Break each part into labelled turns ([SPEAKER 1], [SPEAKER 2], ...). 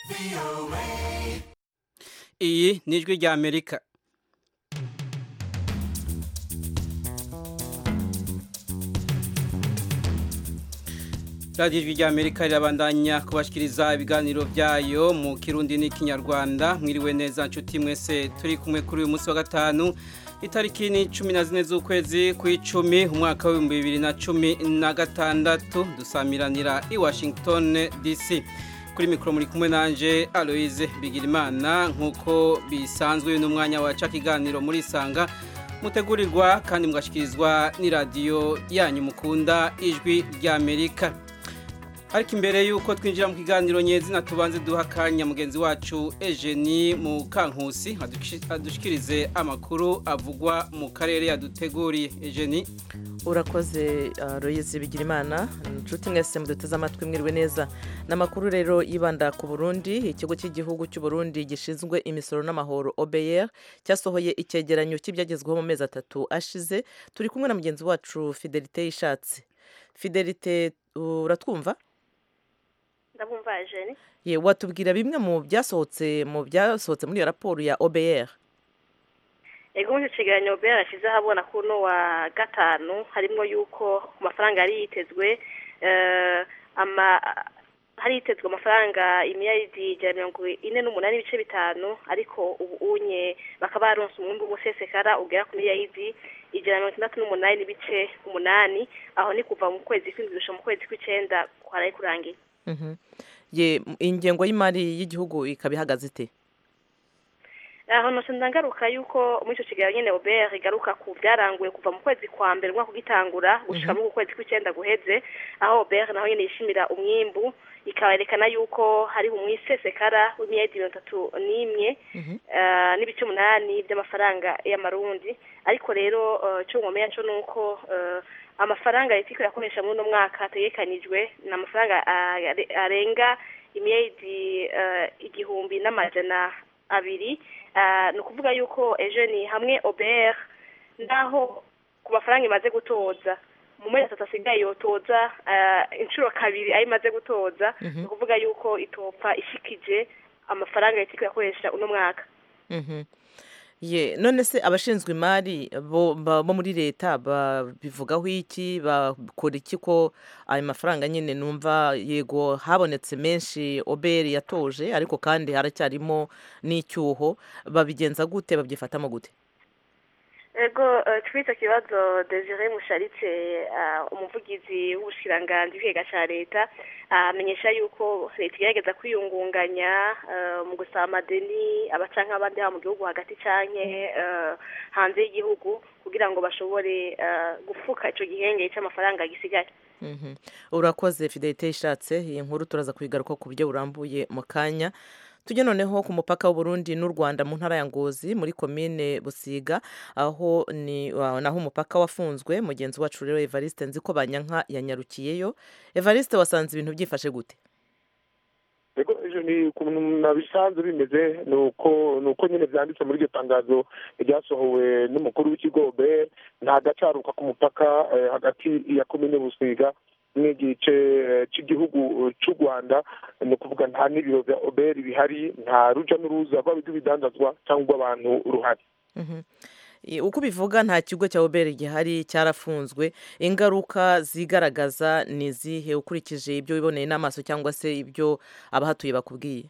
[SPEAKER 1] iyi ni ijwi rya amerika radiyo ijwi rya amerika rirabandanya kubashikiriza ibiganiro byayo mu kirundi n'ikinyarwanda mwiriwe neza nshuti mwese turi kumwe kuri uyu munsi wa gatanu itariki ni cumi na zine z'ukwezi kw'icumi umwaka w'ibihumbi bibiri na cumi na gatandatu dusamiranira i washington dc kuri mikoro muri kumwe nanje aloise bigirimana nk'uko bisanzwe n'umwanya waca ikiganiro muri sanga mutegurirwa kandi mugashikirizwa n'iradiyo yanyu mukunda ijwi rya amerika ariko imbere y'uko twinjira mu kiganiro nyezina tubanze duha akanya mugenzi wacu ejeni mu kankusi adushikirize amakuru avugwa mu karere yaduteguriye ejeni
[SPEAKER 2] urakoze royeze bigira imana inshuti mwese muduteze amatwi mwiriwe neza n'amakuru rero yibanda ku burundi ikigo cy'igihugu cy'u Burundi gishinzwe imisoro n'amahoro obr cyasohoye icyegeranyo cy'ibyagezweho mu mezi atatu ashize turi kumwe na mugenzi wacu fidelite y'ishatsi fidelite uratwumva
[SPEAKER 3] ndabumva jeni
[SPEAKER 2] ye watubwira bimwe mu byasohotse mu byasohotse muri iyo raporo ya obr
[SPEAKER 3] ego muri icyo kigereranyo obr yashyizeho abona ko uno wa gatanu harimo yuko ku mafaranga yari yitezwe hari hitezwe amafaranga imiliyaridi ijana na mirongo ine n'umunani n'ibice bitanu ariko ubu unye bakaba baronse umwumbi w'umusesekara ugera ku miliyaridi ijana na mirongo itandatu n'umunani n'ibice umunani aho ni kuva mu kwezi kw'indwi gushika mu kwezi kw'icenda kwaraye kurangiye
[SPEAKER 2] ye ingengo y'imari y'igihugu ikaba ihagaze ite
[SPEAKER 3] aho nose ndangaruka yuko muri icyo kiganiro nyine obr igaruka ku byaranguye kuva mu kwezi kwa mbere umwaka ugitangura gushika mu kwezi kw'icyenda guheze aho obr naho nyine yishimira umwimbu ikaberekana yuko hariho umwisesekara w'imyedi mirongo itatu n'imwe n'ibice umunani by'amafaranga y'amarundi ariko rero cyo mwomenya cyo ni uko amafaranga leta iko yakoresha muri uno mwaka ategekanijwe ni amafaranga arenga imyedi igihumbi n'amajana abiri ni ukuvuga yuko ejo ni hamwe obr naho ku mafaranga imaze gutoza mu mezi atatu asigaye yotoza inshuro kabiri ayo imaze gutoza ni ukuvuga yuko itopfa ishikije amafaranga leta iko yakoresha uno mwaka
[SPEAKER 2] ye none se abashinzwe imari bo muri leta babivugaho iki bakora iki ko ayo mafaranga nyine numva yego habonetse menshi oberi yatoje ariko kandi haracyarimo n'icyuho babigenza gute babyifatamo gute
[SPEAKER 3] ego twita kibazo desire musharitse umuvugizi w'ubushikiranganji bw'ikiga cya leta amenyesha yuko leta igerageza kwiyungunganya mu gusaba amadeni abaca nk'abandi haba mu gihugu hagati canke hanze y'igihugu kugira ngo bashobore gufuka ico gihenge c'amafaranga gisigaye
[SPEAKER 2] urakoze fidelite ishatse iyi nkuru turaza kuyigaruka ku buryo burambuye mu kanya tujye noneho ku mupaka w'uburundi n'u rwanda mu ntara ya ngozi muri komine busiga aho ni naho umupaka wafunzwe mugenzi wacu rero evariste nzi ko banyanka yanyarukiyeyo evariste wasanze ibintu byifashe gute
[SPEAKER 4] ejo ni ukuntu nabisanzwe bimeze ni uko ni uko nyine byanditse muri iryo tangazo ryasohowe n'umukuru w'ikigo be nta gacaruka ku mupaka hagati ya komine busiga n'igice cy'igihugu cy'u rwanda ni ukuvuga nta n'ibiro bya oberi bihari nta ruja n'uruza rw'ibidandazwa cyangwa abantu ruhari
[SPEAKER 2] uko ubivuga nta kigo cya oberi gihari cyarafunzwe ingaruka zigaragaza ni izihe ukurikije ibyo wiboneye n'amaso cyangwa se ibyo abahatuye bakubwiye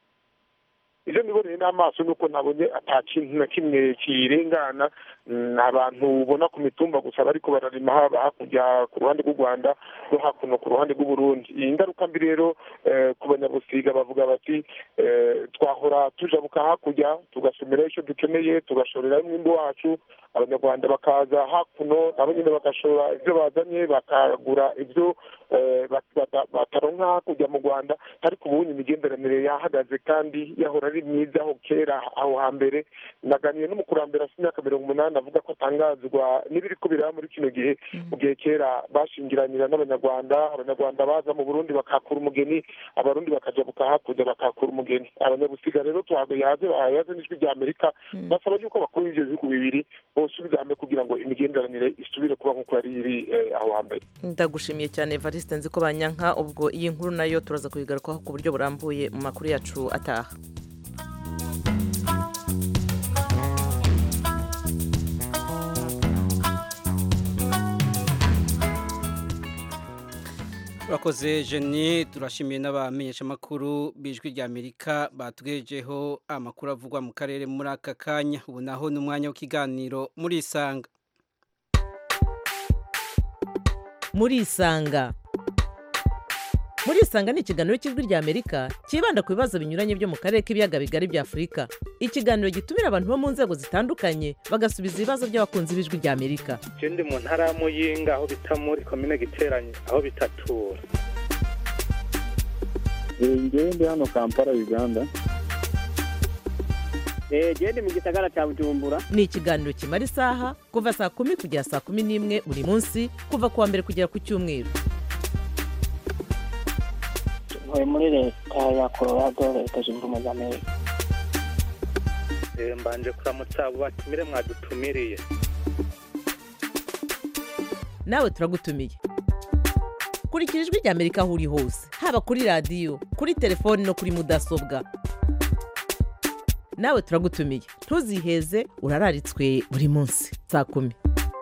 [SPEAKER 4] ibyo niboneye n'amaso ni uko nabonye ata kintu na kimwe kirengana ni abantu ubona ku mitumba gusa bariko bararima haba hakurya ku ruhande rw'u rwanda no hakuno ku ruhande rw'uburundi iyi ngaruka mbi rero ku banyabusiga bavuga bati twahora tujabuka hakurya tugasomerayo icyo dukeneye tugashorerayo umwimbi wacu abanyarwanda bakaza hakuno nabo nyine bagashora ibyo bazanye bakagura ibyo bataronka hakurya mu rwanda ariko ubu imigenderanire yahagaze kandi yahora ari yari myiza aho kera aho hambere naganiye n'umukurambere afite imyaka mirongo umunani avuga ko atangazwa n'ibiri ko biraba muri kino gihe mu gihe kera bashingiranira n'abanyarwanda abanyarwanda baza mu burundi bakakura umugeni abarundi bakajabuka hakurya bakakura umugeni abanyabusiga rero tuhayaze bahayaze n'ijwi rya amerika basaba yuko bakuru b'ivyo bihugu bibiri bosubiza hamwe kugira ngo imigenderanire isubire kuba nk'uko yari iri eh, aho hambere
[SPEAKER 2] ndagushimiye cyane evariste nzi ko banyanka ubwo iyi nkuru nayo turaza kuyigarukaho ku buryo burambuye mu makuru yacu ataha
[SPEAKER 1] Urakoze Jenny turashimiye n'abamenyeshamakuru bijwi rya Amerika batugejeho amakuru avugwa mu karere muri aka kanya ubu naho ni umwanya w'ikiganiro muri isanga
[SPEAKER 2] muri isanga muri isanga ni ikiganiro cy'ijwi rya amerika cyibanda ku bibazo binyuranye byo mu karere k'ibiyaga bigari bya afurika ikiganiro gitumira abantu bo mu nzego zitandukanye bagasubiza ibibazo by'abakunzi b'ijwi rya amerika
[SPEAKER 5] je ndi mu ntara ya muyinga aho bita muri komine giteranye aho bitatura
[SPEAKER 6] ngewe ndi hano kampala uganda
[SPEAKER 7] genda mu gisagara cya bujumbura
[SPEAKER 2] ni ikiganiro kimara isaha kuva saa kumi kugera saa kumi n'imwe buri munsi kuva ku wa mbere kugera ku cyumweru
[SPEAKER 7] ntuye muri leta ya colorado leta zunze ubumwe za amerika
[SPEAKER 5] Eh, mbanje kuramutsa abo batumire mwadutumiriye
[SPEAKER 2] nawe turagutumiye kurikira ijwi rya amerika aho uri hose haba kuri radiyo kuri telefoni no kuri mudasobwa nawe turagutumiye ntuziheze urararitswe buri munsi saa kumi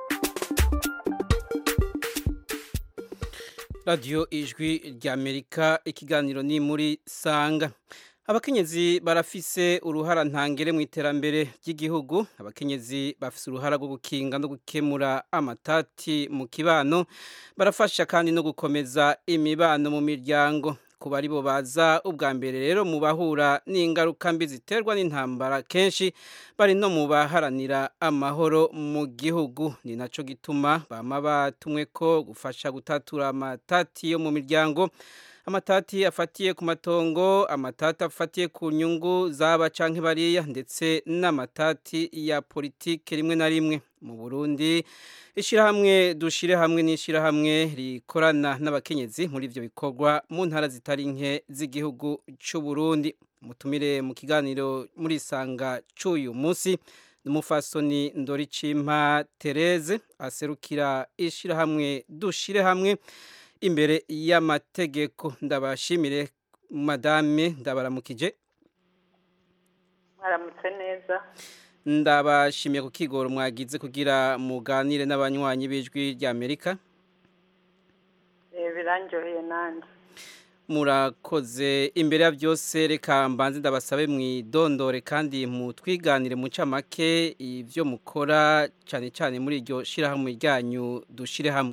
[SPEAKER 1] radiyo ijwi rya Amerika ikiganiro ni muri sanga abakenyezi barafise uruhara ntangere mu iterambere ry'igihugu abakenyezi bafise uruhara rwo gukinga no gukemura amatati mu kibano barafasha kandi no gukomeza imibano mu miryango ku bari bo baza ubwa mbere rero mu bahura n'ingaruka mbi ziterwa n'intambara kenshi bari no mu baharanira amahoro mu gihugu ni naco gituma bama batumwe ko gufasha gutatura amatati yo mu miryango amatati afatiye ku matongo amatati afatiye ku nyungu zaba canke bariya ndetse n'amatati ya politike rimwe na rimwe mu Burundi ishirahamwe dushire hamwe n'ishirahamwe rikorana n'abakenyezi muri ivyo bikorwa mu ntara zitari nke z'igihugu c'u Burundi mutumire mu kiganiro muri isanga c'uyu munsi n'umufasoni Ndoricimpa Therese aserukira ishirahamwe dushire hamwe imbere y'amategeko ndabashimire madame ndabaramukije
[SPEAKER 8] mwaramutse neza
[SPEAKER 1] ndabashimiye ku kigoro mwagize kugira muganire n'abanywanyi b'ijwi rya amerika
[SPEAKER 8] Eh, biranjoheye nanjye
[SPEAKER 1] murakoze imbere ya byose reka mbanze ndabasabe mwidondore kandi mutwiganire mu ncamake ibyo mukora cyane cyane muri iryo shirahamwe ryanyu dushire hamwe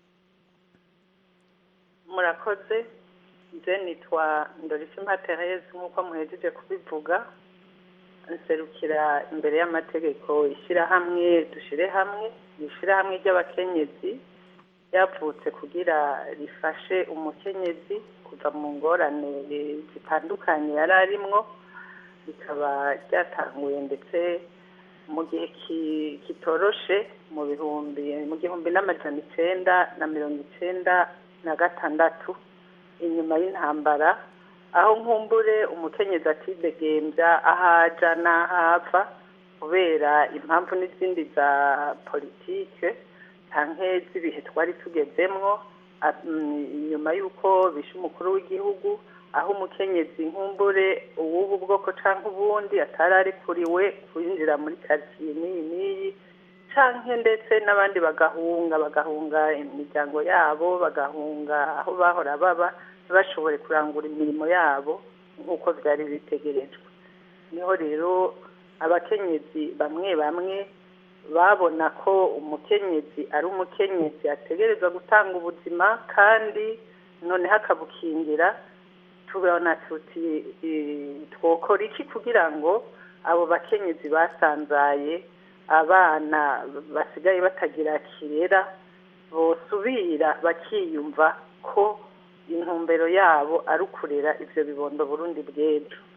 [SPEAKER 8] murakoze nze nitwa ndorifima therese nk'uko muhejeje kubivuga nserukira imbere y'amategeko ishyirahamwe dushyire hamwe ni ishyirahamwe ry'abakenyezi ryavutse kugira rifashe umukenyezi kuva mu ngorane zitandukanye yari arimwo rikaba ryatanguye ndetse mu gihe ki- kitoroshe mu bihumbi mu gihumbi n'amajana icenda na mirongo icenda na gatandatu inyuma y'intambara aho nkumbure umukenyezi atidegembya aho aja n'aho ava kubera impamvu n'izindi za politike canke z'ibihe twari tugezemwo a- mm, inyuma y'uko bishe umukuru w'igihugu aho umukenyezi nkumbure uwubu bwoko canke ubundi atari arikuriwe kwinjira muri karitsiye n'iyi n'iyi canke ndetse n'abandi bagahunga bagahunga imiryango yabo bagahunga aho bahora baba ntibashobore kurangura imirimo yabo nk'uko byari bitegerejwe niho rero abakenyezi bamwe bamwe babona ko umukenyezi ari umukenyezi ategerezwa gutanga ubuzima kandi noneho akabukingira tubona tuti eh, twokora iki kugira ngo abo bakenyezi basanzaye abana basigaye batagira kirera bosubira bakiyumva ko intumbero yabo ari ukurera ivyo bibondo burundi bw'ejo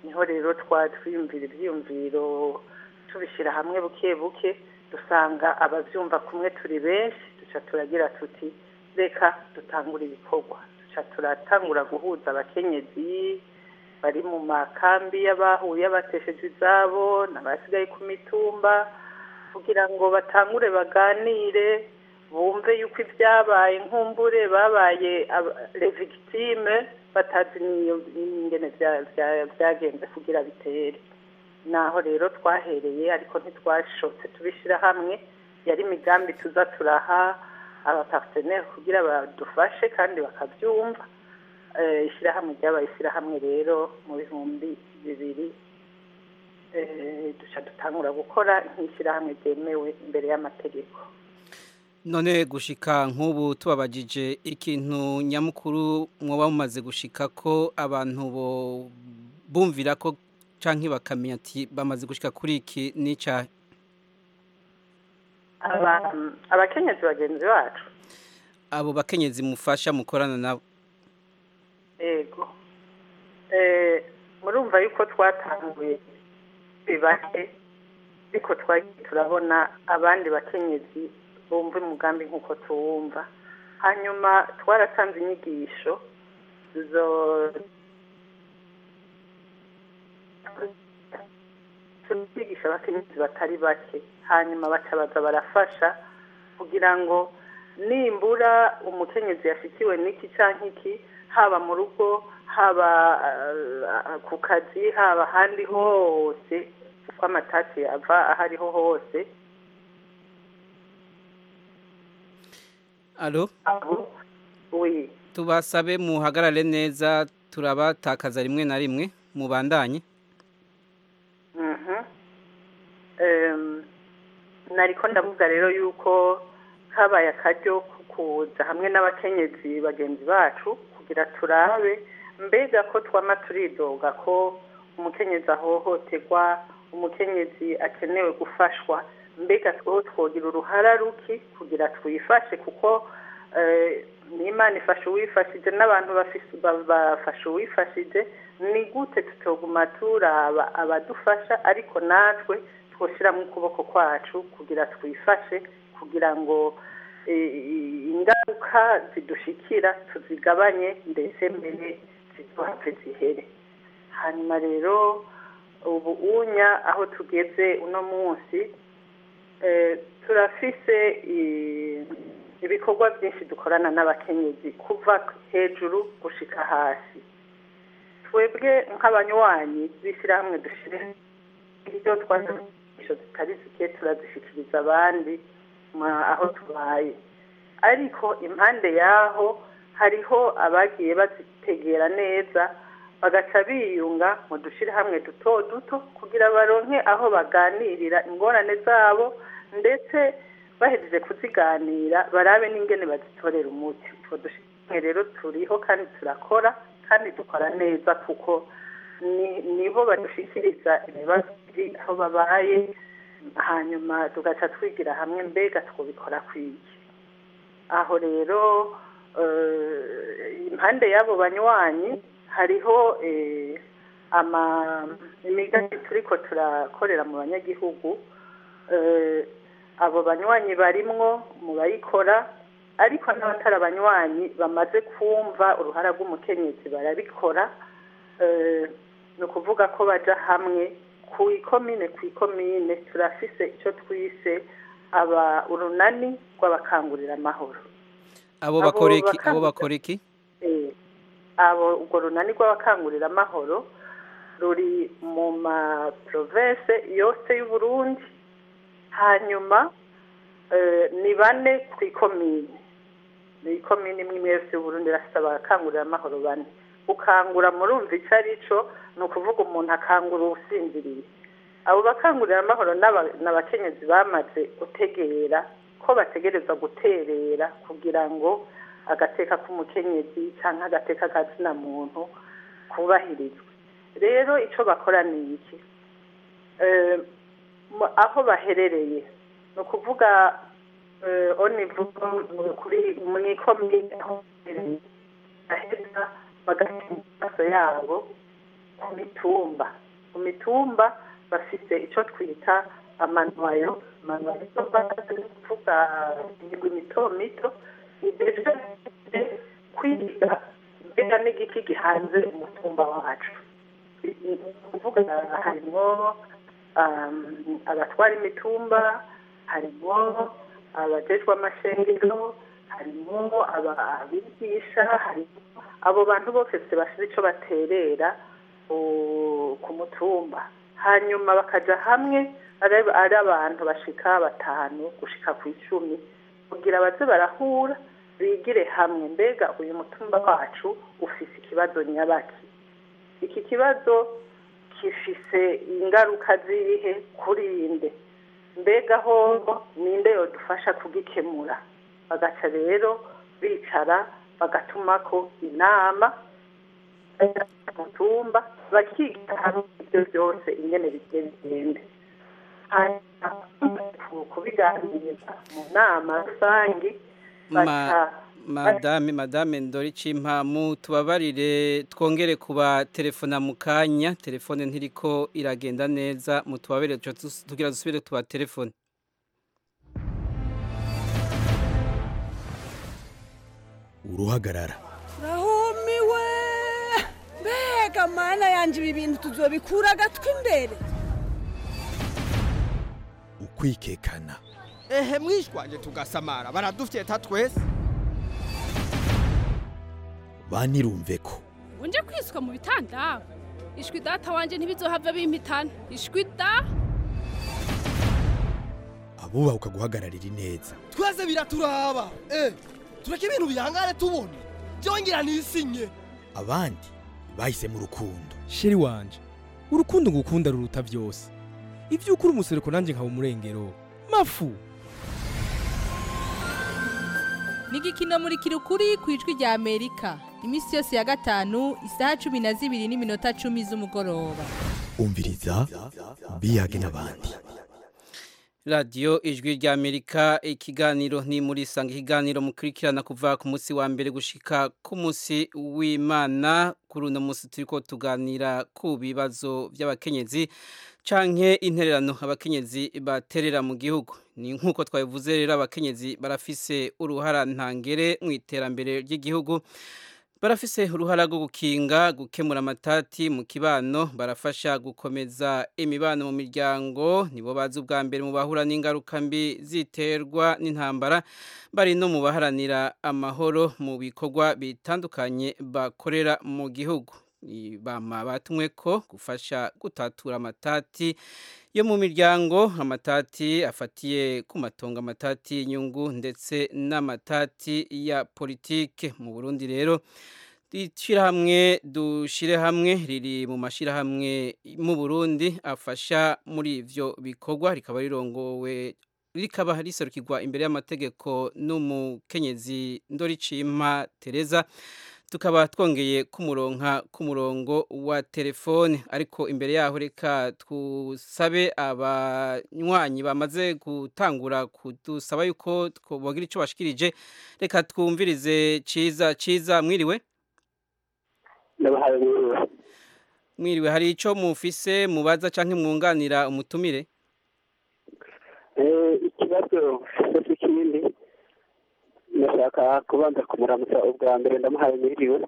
[SPEAKER 8] niho rero twiyumvira ibyiyumviro tubishyira hamwe buke buke dusanga ababyumva kumwe turi benshi duca turagira tuti reka dutangure ibikorwa duca turatangura guhuza abakenyezi bari mu makambi y'abahuye batesheje izabo n'abasigaye ku mitumba kugira ngo batangure baganire bumve yuko ibyabaye nkumbure babaye revigitime batazi n'ingene byagenze kugira bitere naho rero twahereye ariko ntitwashotse tubishyira hamwe yari imigambi tuza turaha abapateneri kugira badufashe kandi bakabyumva ishyirahamwe ryabaye ishyirahamwe rero mu bihumbi bibiri duca dutangura gukora nk'ishyirahamwe ryemewe imbere y'amategeko
[SPEAKER 1] none gushika nk'ubu tubabajije ikintu nyamukuru mwaba mumaze gushika ko abantu bumvira ko cyangwa bakamenya ati bamaze gushika kuri iki n'icyaha
[SPEAKER 8] abakenyezi bagenzi bacu
[SPEAKER 1] abo bakenyezi mufasha mukorana nabo
[SPEAKER 8] yego murumva yuko twatanguye bibake ariko twagiye turabona abandi bakenyezi bumva umugambi nk'uko tuwumva hanyuma twaratanze inyigisho zo turigisha abakenyezi batari bake hanyuma bacabaza barafasha kugira ngo nimbura umukenyezi yashikiwe n'iki cyangwa iki haba mu rugo haba ku kazi haba ahandi hose kuko amatasi ava aho ariho hose
[SPEAKER 1] alo
[SPEAKER 8] oui
[SPEAKER 1] tubasabe muhagarare neza turabatakaza rimwe na rimwe mubandanye
[SPEAKER 8] nariko ndavuga rero yuko habaye akaryo kuza hamwe n'abakenyezi bagenzi bacu kugira turabe mbega ko twama turidoga ko umukenyezi ahohoterwa umukenyezi akenewe gufashwa mbega tweho twogira uruhara ruki kugira twifashe kuko n'imana ifasha uwifashije n'abantu bafasha uwifashije ni gute tutoguma turaba abadufasha ariko natwe twoshyiramo ukuboko kwacu kugira twifashe kugira ngo ingaruka zidushikira tuzigabanye ndetse mbere zituhave zihere hanyuma rero ubu unya aho tugeze uno munsi turafise ibikorwa byinshi dukorana n'abakenyezi kuva hejuru gushika hasi twebwe nk'abanywanyi b'ishyirahamwe dushyire ibyo twazisho zitari zike turazishyikiriza abandi aho tubaye ariko impande y'aho hariho abagiye bazitegera neza bagaca biyunga mu dushyirahamwe duto duto kugira baronke aho baganirira ingorane zabo ndetse bahejeje kuziganira barabe n'ingene bazitorera umuti utwo dushyirahamwe rero turiho kandi turakora kandi dukora neza kuko nibo badushyikiriza ibibazo biri aho babaye hanyuma tugaca twigira hamwe mbega twubikora kwiki aho rero impande y'abo banywanyi hariho imigambi turiko turakorera mu banyagihugu abo banywanyi barimwo mu bayikora ariko n'abatari abanywanyi bamaze kumva uruhara rw'umukenyezi barabikora ni ukuvuga ko baja hamwe ku ikomine ku ikomine turafise icyo twise aba urunani rw'abakangurira amahoro
[SPEAKER 1] abo bakora iki abo bakora iki
[SPEAKER 8] abo urwo runani rw'abakangurira amahoro ruri mu ma province yose y'uburundi hanyuma ni bane ku ikomine ni ikomine imwe imwe yose y'uburundi irafite abakangurira amahoro bane gukangura murumva icyo ari cyo ni ukuvuga umuntu akangura uwusinziriye abo bakangurira amahoro ni abakenyezi bamaze gutegera ko bategereza guterera kugira ngo agateka k'umukenyezi cyangwa agateka kazina muntu kubahirizwe rero icyo bakora ni iki aho baherereye ni ukuvuga onivu kuri mu ikomine aho baherereye baheza bagashyira amaso yabo ku mitumba ku mitumba bafite icyo twita amanwayo amanwayo kuvuga imigwi mito mito ibyo kwiga mbega n'igiki gihanze umutumba wacu ni ukuvuga harimo abatwara imitumba harimo abajejwe amashengero harimo abigisha harimo abo bantu bose bafite icyo baterera ku mutumba hanyuma bakajya hamwe ari abantu bashika batanu gushika ku icumi kugira baze barahura bigire hamwe mbega uyu mutumba wacu ufise ikibazo nyabaki iki kibazo gifise ingaruka zirihe kuri inde mbega hoho ninde yodufasha kugikemura bagaca rero bicara bagatumako inama mutumba bakiga hamwe ibyo byose ingene bigiye bigende kubiganiriza mu nama rusange
[SPEAKER 1] madame madame ndori cimpamu tubabarire twongere kuba telefona mu kanya telefone ntiriko iragenda neza mutubabarire tugira dusubire tuba telefone
[SPEAKER 9] uruhagarara
[SPEAKER 10] rahumiwe mbega mana yanje ibi bintu tuzobikura agatwi imbere
[SPEAKER 9] ukwikekana
[SPEAKER 11] ehe mwishwanje tugasamara baradufyeta twese
[SPEAKER 9] banirumve ko
[SPEAKER 12] unje kwiswa mu bitanda ishwi data wanje ntibizohava bimpitana ishwi da
[SPEAKER 9] abubaha guhagararira ineza
[SPEAKER 11] twese biraturaba eh tureke ibintu bihangane tubone byongera nisinye
[SPEAKER 9] abandi bahise mu rukundo
[SPEAKER 13] sheri wanje urukundo ngukunda ruruta byose ibyo ukuri umusereko nanjye nkaba umurengero mafu
[SPEAKER 14] ni igikino muri kirukuri ku ijwi rya amerika iminsi yose ya gatanu isaha cumi na zibiri n'iminota cumi z'umugoroba
[SPEAKER 9] umviriza biyage n'abandi
[SPEAKER 1] radiyo ijwi rya amerika ikiganiro ni muri sanga ikiganiro mukurikirana kuva ku munsi wa mbere gushika ku munsi w'imana kuri uno munsi turi ko tuganira ku bibazo by'abakenyezi canke intererano abakenyezi baterera mu gihugu ni nk'uko twabivuze rero abakenyezi barafise uruhara ntangere mu iterambere ry'igihugu barafise uruhara rwo gukinga gukemura amatati mu kibano barafasha gukomeza imibano mu miryango nibo bazi ubwa mbere mu bahura n'ingaruka mbi ziterwa n'intambara bari no mu baharanira amahoro mu bikorwa bitandukanye bakorera mu gihugu bama batumwe ko gufasha gutatura amatati yo mu miryango amatati afatiye ku matongo amatati y'inyungu ndetse n'amatati ya politike mu burundi rero ishyirahamwe dushyire hamwe riri mu mashyirahamwe mu burundi afasha muri ibyo bikorwa rikaba rirongowe rikaba riserukirwa imbere y'amategeko n'umukenyezi ndoricima tereza tukaba twongeye kumuronka ku murongo wa telefone ariko imbere yaho reka tusabe abanywanyi bamaze gutangura kudusaba yuko bagira icyo bashikirije reka twumvirize ciza ciza mwiriwe mwiriwe hari icyo mufise mubaza cyangwa mwunganira umutumire
[SPEAKER 7] ikibazo si kinini ndashaka kubanza kumuramutsa ubwa mbere ndamuhaye mwiriwe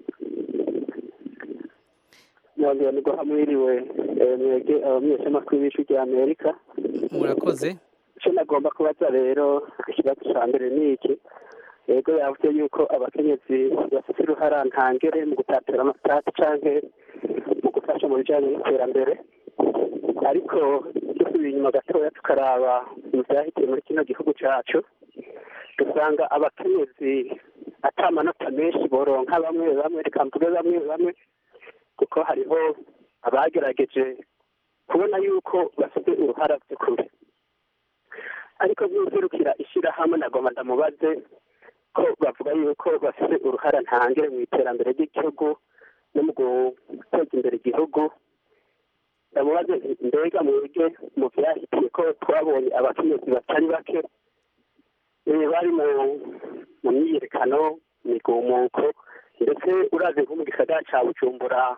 [SPEAKER 7] nongera ni guha mwiriwe mwege abamenyeshamakuru b'ijwi rya amerika
[SPEAKER 1] murakoze
[SPEAKER 7] icyo nagomba kubaza rero ikibazo cya mbere ni iki yego yavuze yuko abakenyezi bafite uruhara ntangere mu gutatira amatati cyangwa mu gufasha mu bijyanye n'iterambere ariko dusubiye inyuma gatoya tukaraba mu byahitiye muri kino gihugu cyacu dusanga abakenyezi atamanota menshi boronka bamwe bamwe reka mvuge bamwe bamwe kuko hariho abagerageje kubona yuko bafite uruhara by'ukuri ariko nk'userukira ishyirahamwe nagomba ndamubaze ko bavuga yuko bafite uruhara ntangire mu iterambere ry'igihugu no mu guteza imbere igihugu ndamubaze mbega mwebwe mu byahitiye ko twabonye abakenyezi batari bake bari mu myiyerekano migumuko ndetse urazi nko mu gisagara cya bujumbura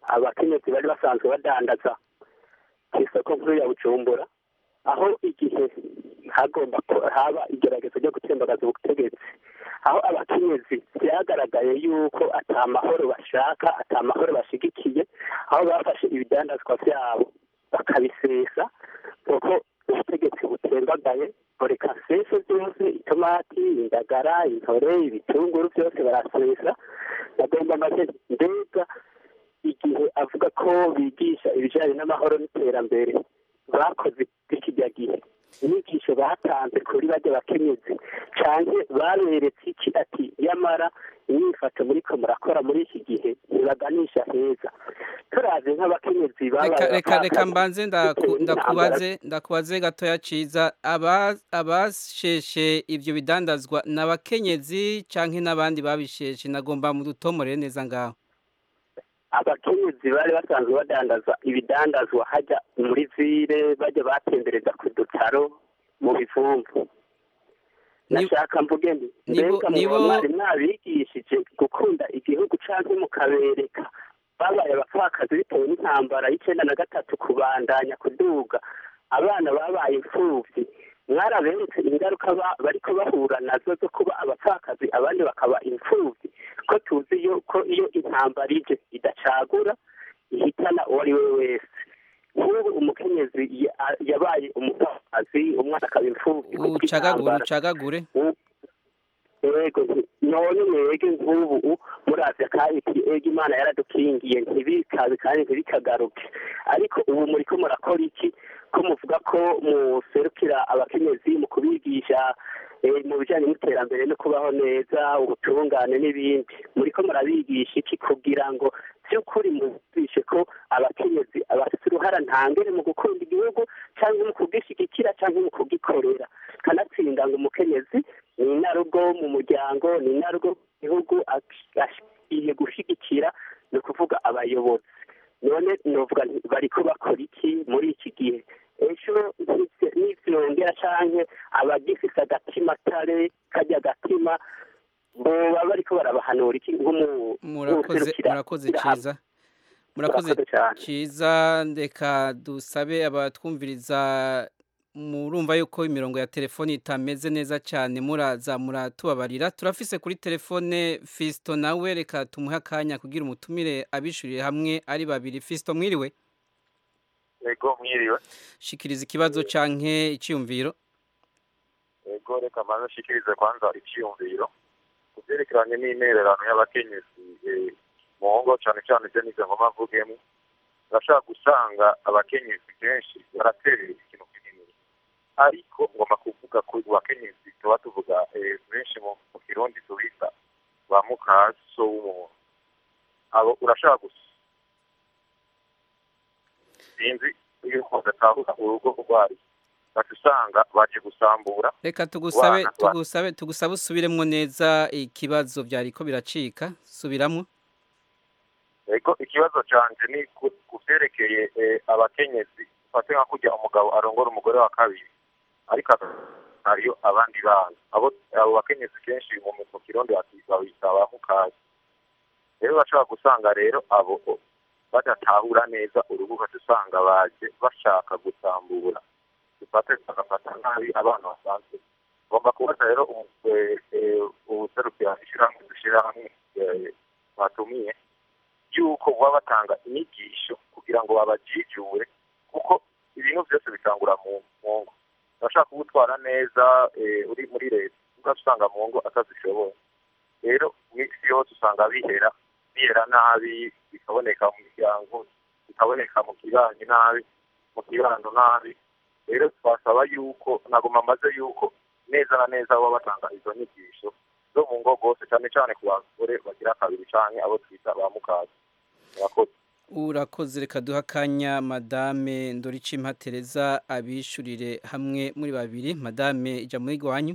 [SPEAKER 7] abakenyezi bari basanzwe badandaza ku isoko nkuru ya bujumbura aho igihe hagomba ko haba igerageza ryo gutembagaza ubutegetsi aho abakenyezi byagaragaye yuko ata mahoro bashaka ata mahoro bashigikiye aho bafashe ibidandazwa byabo bakabisesa kuko ubutegetsi butembagaye boreka sese byose itomati indagara intore ibitunguru byose barasesa bagomba make mbega igihe avuga ko bigisha ibijyanye n'amahoro n'iterambere bakoze kijya gihe inyigisho batanze kuri bajya bakenyezi cyane baberetse iki ati yamara imyifato muri ko murakora muri iki gihe ntibaganisha heza turazi nk'abakenyezi
[SPEAKER 1] reka reka reka mbanze ndaku- ndakubaze ndakubaze gatoya ciza aba abasheshe ivyo bidandazwa n'abakenyezi canke n'abandi babisheshe nagomba mu dutomorere neza ngaho
[SPEAKER 7] abakenyezi bari basanzwe badandaza ibidandazwa hajya muri vire bajya batembereza ku dutaro mu bivumvu nashaka mvuge nti
[SPEAKER 1] nibo-
[SPEAKER 7] mbega
[SPEAKER 1] nibo-
[SPEAKER 7] muba mwari mwabigishije gukunda igihugu canke mukabereka babaye abapfakazi bitewe n'intambara y'icenda na gatatu kubandanya kuduga abana babaye imfuvyi mwaraberetse ingaruka ba- bariko bahura nazo zo kuba abapfakazi abandi bakaba imfuvyi ko tuzi yuko iyo intambara ije idacagura ihitana uwo ari we wese nk'ubu umukenyezi ya- yabaye umupfakazi umwana akaba imfuvyi
[SPEAKER 1] ucagagure ucagagure
[SPEAKER 7] yego nti- none mwege nk'ubu murazi akahiti ego imana yaradukingiye ntibikaze kandi ntibikagaruke ariko ubu muriko murakora iki ko muvuga ko muserukira abakenyezi mu kubigisha eh, mu bijyanye n'iterambere no kubaho neza ubutungane n'ibindi muriko murabigisha iki kugira ngo by'ukuri mubishe ko abakenyezi bafite uruhara ntangere mu gukunda igihugu cyangwa mu kugishyigikira cyangwa mu kugikorera kanatsinda ngo umukenyezi ni inarugo mu muryango ni inarugo mu gihugu akwiye gushyigikira ni ukuvuga abayobozi none novuga nti bariko bakora iki muri iki gihe ejo ntivy- nivyongera canke abagifise agatima tare karya agatima boba bariko barabahanura iki nk'umu-
[SPEAKER 1] murakoze
[SPEAKER 7] nk'uwuserukira
[SPEAKER 1] murakoze
[SPEAKER 7] ishyirahamwe.
[SPEAKER 1] ciza murakoze ciza ndeka dusabe abatwumviriza murumva yuko imirongo ya telefoni itameze neza cyane muraza muratubabarira turafise kuri telefone Fisto nawe reka tumuhe akanya kugira umutumire abishurire hamwe ari babiri Fisto mwiriwe
[SPEAKER 15] ego mwiriwe
[SPEAKER 1] shikiriza ikibazo canke iciyumviro
[SPEAKER 15] ego reka maze nshikirize kwanza icyiyumviro ku byerekeranye n'intererano y'abakenyezi eh, mu ngo cyane cyane ibyo nize ngoma mvugemo urashobora gusanga abakenyezi kenshi baraterera ikintu kinini ariko ngomba kuvuga ku bakenyezi tuba tuvuga eh, benshi mu mu kirundi tubita ba mukaso w'umuntu abo urashobora gusa sinzi yuko batahura urugo rwari bati usanga baje gusambura
[SPEAKER 1] reka tugusabe
[SPEAKER 15] Wana-
[SPEAKER 1] tugusabe tugusabe usubiremwo neza ikibazo byariko biracika subiramwo
[SPEAKER 15] ego ikibazo canje ni ku- ku vyerekeye eh, abakenyezi ufate nka kurya umugabo arongora umugore wa kabiri ariko hariyo abandi bana abo abo bakenyezi kenshi mu mu kirundi bati- babita ba mukazi rero bashobora gusanga rero abo o- badatahura neza urugo ugaca usanga baje bashaka gusambura dufate bagafata nabi abana basanzwe ngomba kubaza rero umu- eh, eh, ubuserukira ishyirahamwe dushyira hamwe eh, batumiye yuko baba batanga inyigisho kugira ngo babajijure kuko ibintu byose bitangura mu mu ngo urashaka kubutwara neza eh, uri muri leta ugaca usanga mu ngo atazishoboye rero iminsi yose usanga bihera bihera nabi bikaboneka mu miryango bikaboneka mu kibanyi nabi mu kibando nabi rero twasaba yuko nagoma maze yuko neza na neza baba batanga izo nyigisho zo mu ngo rwose cyane cyane ku bagore bagira kabiri canke abo twita ba mukazi murakoze
[SPEAKER 1] urakoze reka duha akanya madame ndoricimpa tereza abishurire hamwe muri babiri madame ijya muri gwanyu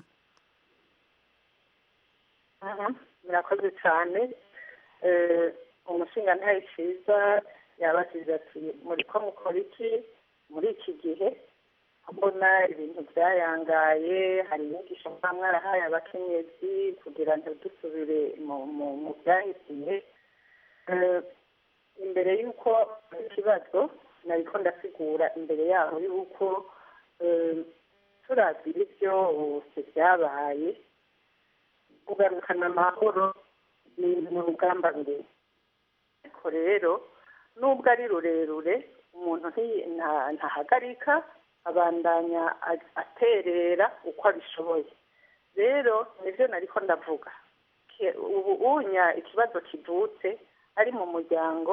[SPEAKER 8] murakoze cyane Eh, umushinga ntayo cyiza yabasize ati muri ko mukora iki muri iki gihe mbona ibintu byayangaye hari inyigisho mba mwarahaye abakenyezi kugira ngo dusubire mu mu mu byahisiye Eh, imbere y'uko ikibazo nariko ndasigura imbere yaho y'uko eh, turavye byose byabaye kugarukana amahoro ni ni urugamba rurerure ariko rero nubwo ari rurerure umuntu nti- nta- ntahagarika abandanya a- aterera uko abishoboye rero nivyo nariko ndavuga Ke- ubu unya ikibazo kivutse ari mu muryango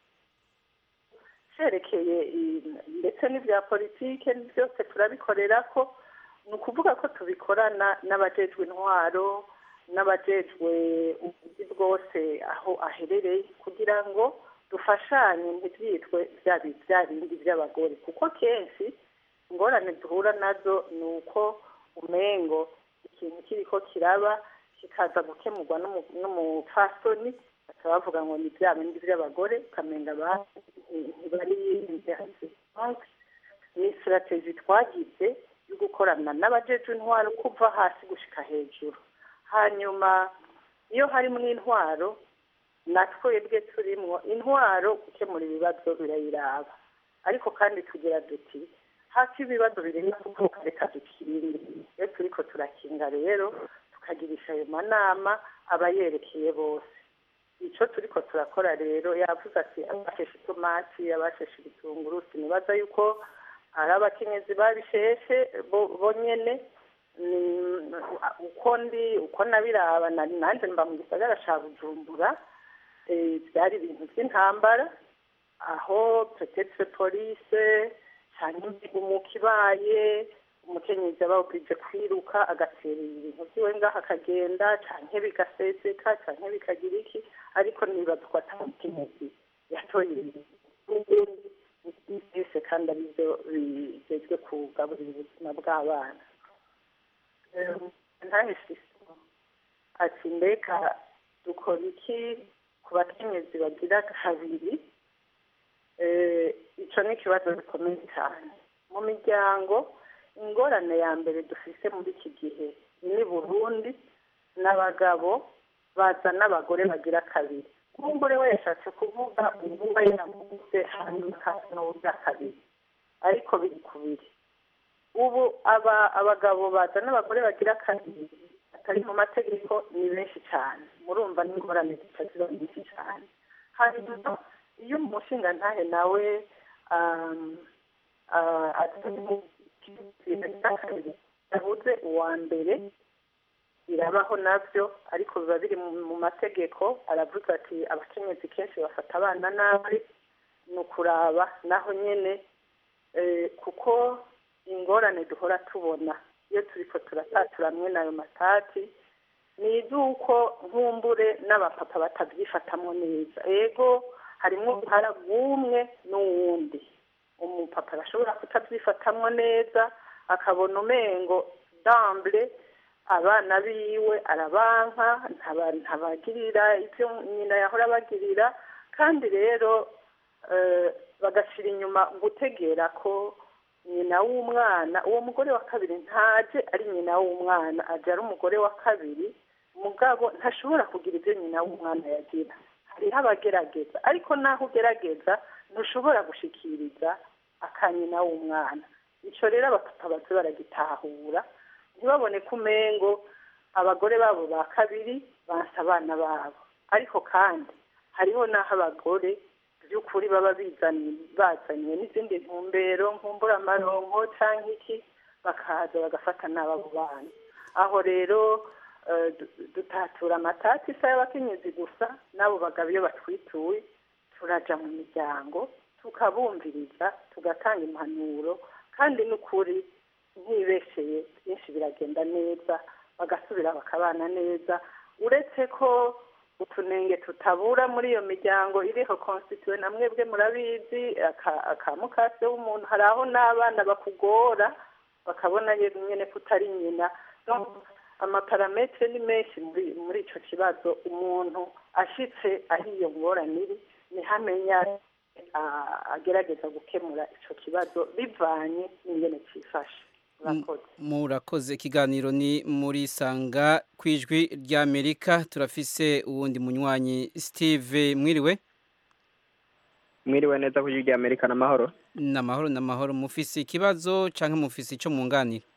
[SPEAKER 8] cerekeye i- ndetse n'ibya politike byose turabikorera ko ni ukuvuga ko tubikorana n'abajejwe intwaro n'abajejwe ubuzi bwose aho aherereye kugira ngo dufashanye ntibyitwe bya bi- bya bindi by'abagore kuko kenshi ingorane duhura nazo ni uko umengo ikintu kiriko kiraba kikaza gukemurwa n'umu- n'umupfasoni bakaba bavuga ngo ni bya bindi by'abagore ukamenga abandi ntibari ni sitrategi twagize yo gukorana n'abajejwe intwaro kuva hasi gushika hejuru hanyuma iyo harimo intwaro na twebwe turimwo intwaro gukemura ibibazo birayiraba ariko kandi tugira duti hafi ibibazo birenga kuvuka reka dukinde iyo turiko turakinga rero tukagirisha ayo manama aba yerekeye bose ico turiko turakora rero yavuze ati abasheshe itomati abasheshe ibitunguru sinibaza yuko ari abakenyezi babisheshe bo bo nyene ni- uko ndi uko nabiraba nari nanje mba mu gisagara ca bujumbura eh, byari ibintu by'intambara aho petetre police canke umuka ibaye umukenyezi aba oblige kwiruka agatera ibintu vyiwe ngaho akagenda canke bigaseseka canke bikagira iki ariko nibaza ko ata mukenyezi yatoye ibintu byose kandi arivyo bigezwe kugaburira ubuzima bw'abana ntahise ati mbega dukora iki ku bakenyezi bagira kabiri Eh, ico ni ikibazo gikomeye cyane mu miryango ingorane ya mbere dufise muri iki gihe ni burundi n'abagabo baza n'abagore bagira kabiri umugore we yashatse kuvuga ubu we yavuze hanyuma akaza n'uburya kabiri ariko biri kubiri ubu aba abagabo baza n'abagore bagira kabiri atari mu mategeko ni benshi cyane murumva n'ingorane zica ziba nyinshi cyane hanyuma iyo umushinga ntahe nawe um, uh, atari mu yabuze uwa mbere birabaho nabyo ariko biba biri mu mu mategeko aravuga ati abakenyezi kenshi bafata abana nabi ni ukuraba naho nyene eh, kuko ingorane duhora tubona iyo turiko turatatura mwe n'ayo matati ni izuko nkumbure n'abapapa batabyifatamwo neza ego harimwo uruhara rw'umwe n'uwundi umupapa arashobora kutabyifatamwo neza akabona umengo dambure abana biwe arabanka ntaba- ntabagirira ibyo nyina yahora abagirira kandi rero eh, bagashyira inyuma gutegera ko nyina w'umwana uwo mugore wa kabiri ntaje ari nyina w'umwana aje ari umugore wa kabiri mugabo ntashobora kugira ibyo nyina w'umwana yagira hariho abagerageza ariko naho ugerageza ntushobora gushikiriza akanyina w'umwana icyo rero abapapa baze baragitahura ntibabone ko umengo abagore babo ba kabiri bansa abana babo ariko kandi hariho n'aho abagore by'ukuri baba bizaniye bazaniye n'izindi ntumbero nkumburamaronko cyangwa iki bakaza bagafata n'abo bana aho rero eh, du- dutatura amatati isa y'abakenyezi gusa n'abo bagabo iyo batwituye turaja mu miryango tukabumviriza tugatanga impanuro kandi n'ukuri ntibesheye byinshi biragenda neza bagasubira bakabana neza uretse ko utunenge tutabura muri iyo miryango iriho konstituwe na mwebwe murabizi aka- akamukase w'umuntu hari aho n'abana bakugora bakabona yego nyine ko utari nyina Donc, amaparametere ni menshi muri muri icyo kibazo umuntu ashitse aho iyo ngorane iri niho amenya ah, agerageza gukemura icyo kibazo bivanye n'ingene cyifashe murakoze
[SPEAKER 1] murakoze ikiganiro ni muri sanga ku ijwi ry'amerika turafise uwundi munywanyi steve mwiriwe
[SPEAKER 16] mwiriwe neza ku rya amerika n'amahoro
[SPEAKER 1] ni amahoro ni amahoro mufise ikibazo cyangwa mufise icyo mwunganira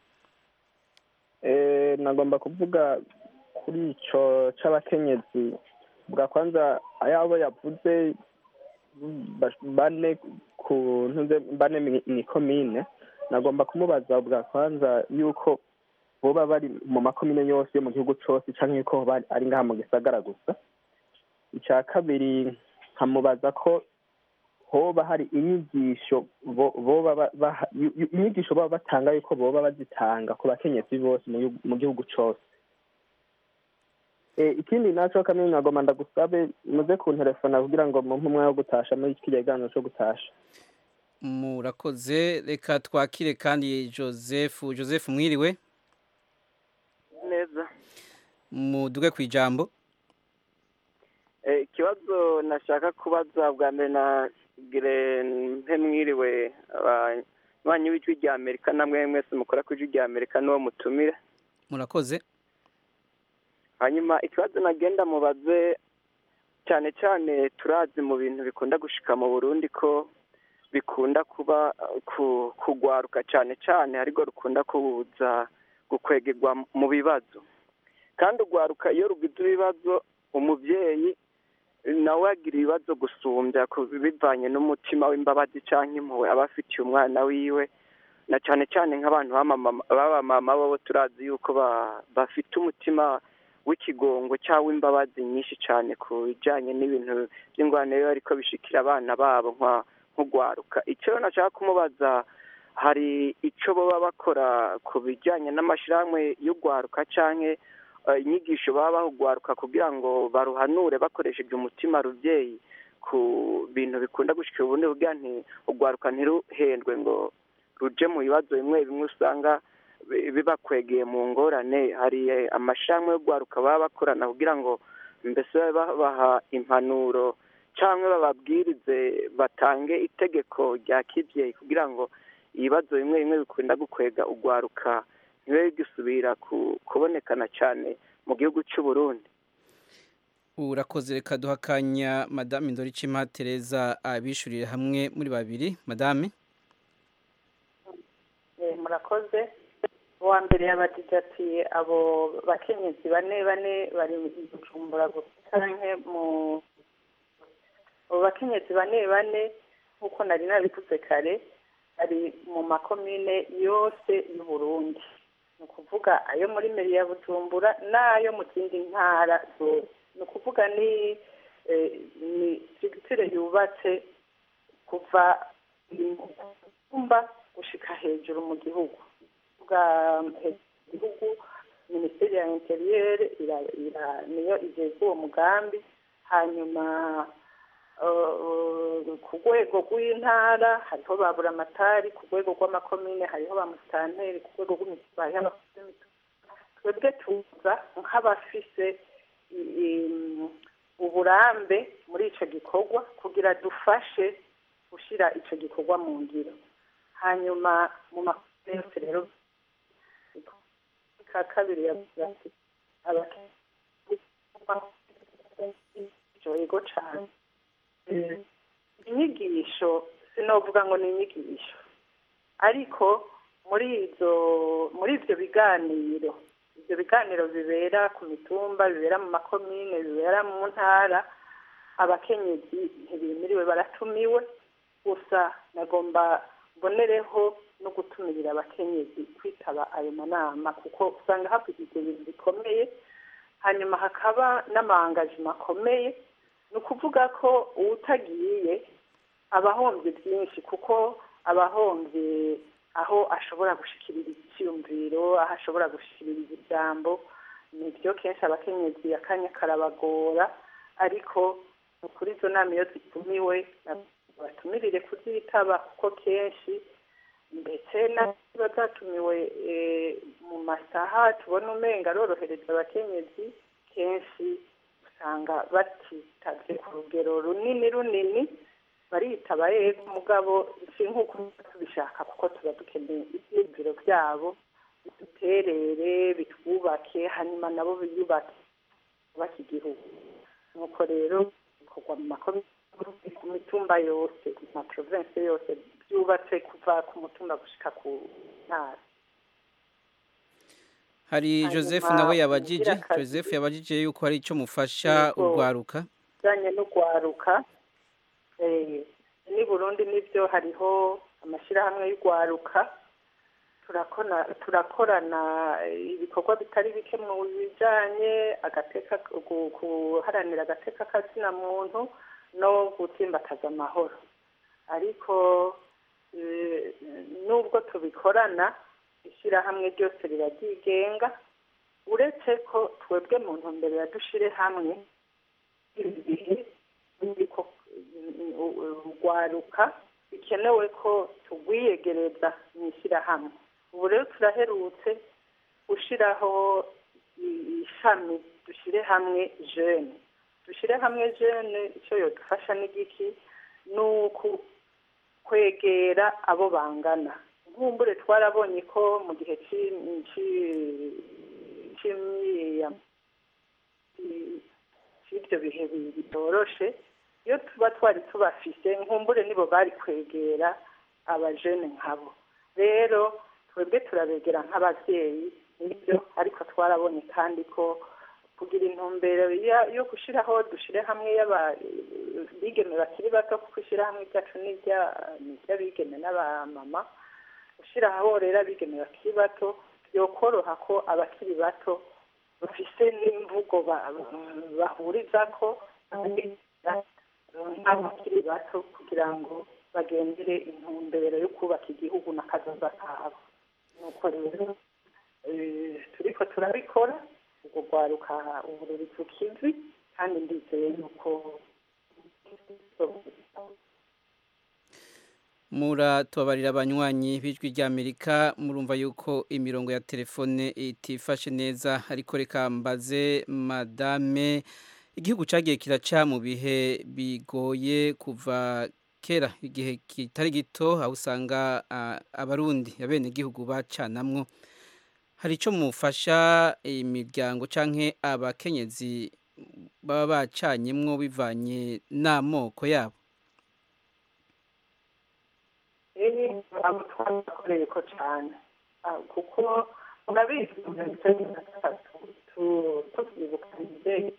[SPEAKER 16] Eh, nagomba kuvuga kuri ico c'abakenyezi bwa kwanza ayabo yavuze ba- bane ku ntuze bane mwi- mwikomine nagomba kumubaza bwa kwanza yuko boba bari mu makomine yose yo mu gihugu cose canke yuko bari ari ngaha mu gisagara gusa icya kabiri nkamubaza ko hoba hari inyigisho bo- boba ba- baha- yu- yu- inyigisho baba batanga yuko boba bazitanga ku bakenyezi bose mu gihugu- mu gihugu cose Eh, ikindi naco kamwe nagoma ndagusabe muze kunterefona kugira ngo mumpe umwanya wo gutasha muri kiriya kiganiro co gutasha
[SPEAKER 1] murakoze reka twakire kandi joseph joseph mwiriwe
[SPEAKER 17] neza
[SPEAKER 1] muduge ku ijambo
[SPEAKER 17] Eh, ikibazo nashaka kubaza bwa mbere na gire mpe mwiriwe abanywanyi b'ijwi rya amerika namwe mwese mukora ku ijwi rya amerika n'uwo mutumire
[SPEAKER 1] murakoze
[SPEAKER 17] hanyuma ikibazo nagenda mubaze cyane cyane turazi mu bintu bikunda gushika mu burundi ko bikunda kuba uh, ku- kugwaruka cyane cyane ariko rukunda kubuza gukwegerwa mu bibazo kandi ugwaruka iyo rugize ibibazo umubyeyi nawe agira ibibazo gusumbya ku- bivanye n'umutima w'imbabazi cyangwa impuhwe aba afitiye umwana wiwe na cyane cyane nk'abantu b'amamama- b'abamama bo turazi yuko ba- bafite umutima w'ikigongo cyangwa imbabazi nyinshi cyane ku bijyanye n'ibintu by'ingwano biba ariko bishikira abana babo nka nk'ugwaruka icyo nashaka kumubaza hari icyo baba bakora ku bijyanye n'amashyirahamwe y'ugwaruka cyangwa eh, inyigisho baba bahugwaruka kugira ngo baruhanure bakoresheje umutima rubyeyi ku bintu bikunda gushikira ubundi kugira nti ugwaruka ntiruhendwe ngo ruje mu bibazo bimwe bimwe usanga bi- bibakwegeye mu ngorane hari eh, amashirahamwe yo gwaruka baba bakorana kugira ngo mbese babe babaha impanuro cyangwa bababwirize batange itegeko rya kibyeyi kugira ngo ibibazo bimwe bimwe bikunda gukwega ugwaruka ntibibe bigisubira ku- kubonekana cyane mu gihugu cy'u Burundi
[SPEAKER 1] urakoze reka duha akanya madame ndoricima tereza abishurire hamwe muri babiri madame
[SPEAKER 8] Eh, murakoze uwa mbere yabajije ati abo bakenyezi bane bane bari mu bujumbura gusa canke mu abo bakenyezi bane bane nk'uko nari nabivuze kare bari mu makomine yose y'uburundi ni ukuvuga ayo muri meri ya bujumbura n'ayo mu zindi ntara zose ni ukuvuga ni eh, ni sigitire yubatse kuva mu kumba gushika hejuru mu gihugu bwa gihugu minisiteri ya interiyeri ira- ira- niyo igeza uwo mugambi hanyuma eh, ku rwego rw'intara hariho ba buramatari ku rwego rw'amakomine hariho ba musitanteri ku rwego rw'imitumba hariho abakozi b'imitumba twebwe tuza nk'abafise i- i- uburambe muri ico gikorwa kugira dufashe gushyira ico gikorwa mu ngiro hanyuma mu makomine yose rero ka kabiri yavuze ati yego cyane inyigisho sinovuga ngo ni inyigisho ariko muri izo muri ibyo biganiro ibyo biganiro bibera ku mitumba bibera mu makomine bibera mu ntara abakenyezi ntibimiriwe baratumiwe gusa nagomba mbonereho no gutumirira abakenyezi kwitaba ayo manama kuko usanga havugirwa ibintu bikomeye hanyuma hakaba n'amangajima akomeye ni ukuvuga ko uwutagiye aba ahombye byinshi kuko aba ahombye aho ashobora gushikirira icyiyumviro aho ashobora gushikirira ijambo nibyo kenshi abakenyezi akanya karabagora ariko kuri izo nama iyo zitumiwe batumirire kuzitaba kuko kenshi ndetse n'abiba zatumiwe mu masaha tubona umenga arorohereza abakenyezi kenshi usanga batitabye ku rugero runini runini baritaba yego mugabo si nk'uko tubishaka kuko tuba dukeneye ibyiyumviro byabo biduterere bitwubake hanyuma nabo biyubake bubake igihugu nuko rero bikorwa mu makomine ku mitumba yose mu province yose byubatse kuva ku mutumba gushika ku ntara
[SPEAKER 1] hari
[SPEAKER 8] Hanyuma,
[SPEAKER 1] joseph nawe yabajije
[SPEAKER 8] ubugira kabiri-
[SPEAKER 1] joseph yabajije yuko hari icyo mufasha
[SPEAKER 8] Yego.
[SPEAKER 1] urwaruka
[SPEAKER 8] bijyanye n'urwaruka eh, n'i burundi nibyo hariho amashyirahamwe y'urwaruka turakona turakorana eh, ibikorwa bitari bike mu bijyanye agateka gu- guharanira agateka kazina muntu no gutsimbataza amahoro ariko eh, nubwo tubikorana ishyirahamwe ryose riba ryigenga uretse ko twebwe mu ntumbero ya dushire hamwe ibi bihe biriko urwaruka bikenewe ko tugwiyegereza mu ishyirahamwe ubu rero turaherutse gushyiraho i- ishami dushyire hamwe jene dushyire hamwe jene icyo yodufasha n'igiki ni uku kwegera abo bangana nkumbure twarabonye ko mu gihe cy'i- cy'i- cy'imyiya cy'ibyo bihe bi- bitoroshe iyo tuba twari tubafise nkumbure nibo bari kwegera abajene nkabo rero twebwe turabegera nk'ababyeyi nibyo ariko twarabonye kandi ko kugira intumbero ya- yo gushyiraho dushyire hamwe y'abigeme bakiri bato kuko ishyirahamwe ryacu ni irya- ni iry'abigeme n'abamama gushyiraho rero abigeme bakiri bato byokoroha ko abakiri bato bafise n'imvugo ba- bahurizako nk'abakiri bato kugira ngo bagendere intumbero yo kubaka igihugu n'akazoza kabo nuko rero eh, turiko turabikora ubwo rwaruka ubu ruri ku kivi kandi ndizeye yuko
[SPEAKER 1] muratubabarira abanywanyi b'ijwi ry'amerika murumva yuko imirongo ya telefone itifashe neza ariko reka mbaze madame igihugu cyagiye kiraca mu bihe bigoye kuva kera igihe kitari gito aho usanga ah, abarundi abenegihugu bacanamwo hari icyo mufasha imiryango cyangwa abakenyezi baba bacanyemwo bivanye n'amoko yabo
[SPEAKER 8] eee abo twarakoreye ko cyane Ah, kuko murabizi mu mirongo icyenda na gatatu tu- tukibuka imideli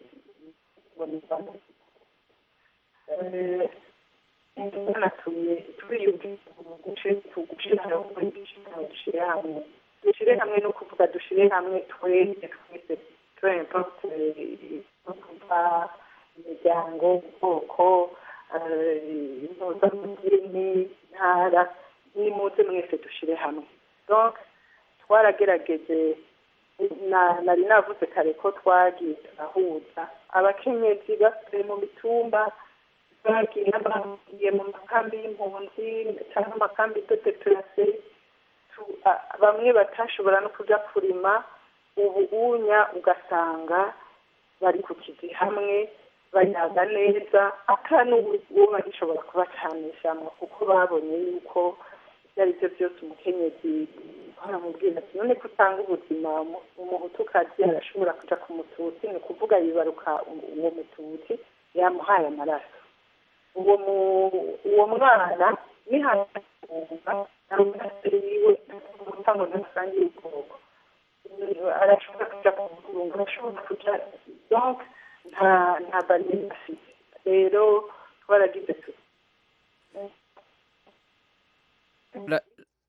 [SPEAKER 8] tunatuye turiyumvise gushyira hamwe dushyire hamwe dushyire hamwe no kuvuga dushyire hamwe twese twese twempa kuva imiryango ubwoko impuzamidini ntara nimuze mwese dushyire hamwe donc twaragerageje na- nari navuze kare ko twagiye turahuza abakenyezi basubiye mu mitumba bagiye bagiye mu makambi y'impunzi cyangwa amakambi de place bamwe batashobora no kujya kurima ubu unya ugasanga bari ku kizi hamwe bayaga neza ata n'uwo bagishobora kubacanishamo kuko babonye yuko ibyo ari byo byose umukenyezi baramubwira ati none ko utanga ubuzima umu- umuhutukazi arashobora kuja ku mututsi ni ukuvuga yibaruka u- uwo mututsi yamuhaye amaraso uwo mu- uwo mwana nihaunga amaraso yiwe kuvuga ngo ntasangire ubwoko arashobora kuja ku mugungo arashobora kuja donc nta nta bariyeri afite rero twaragize tuti
[SPEAKER 1] Ra-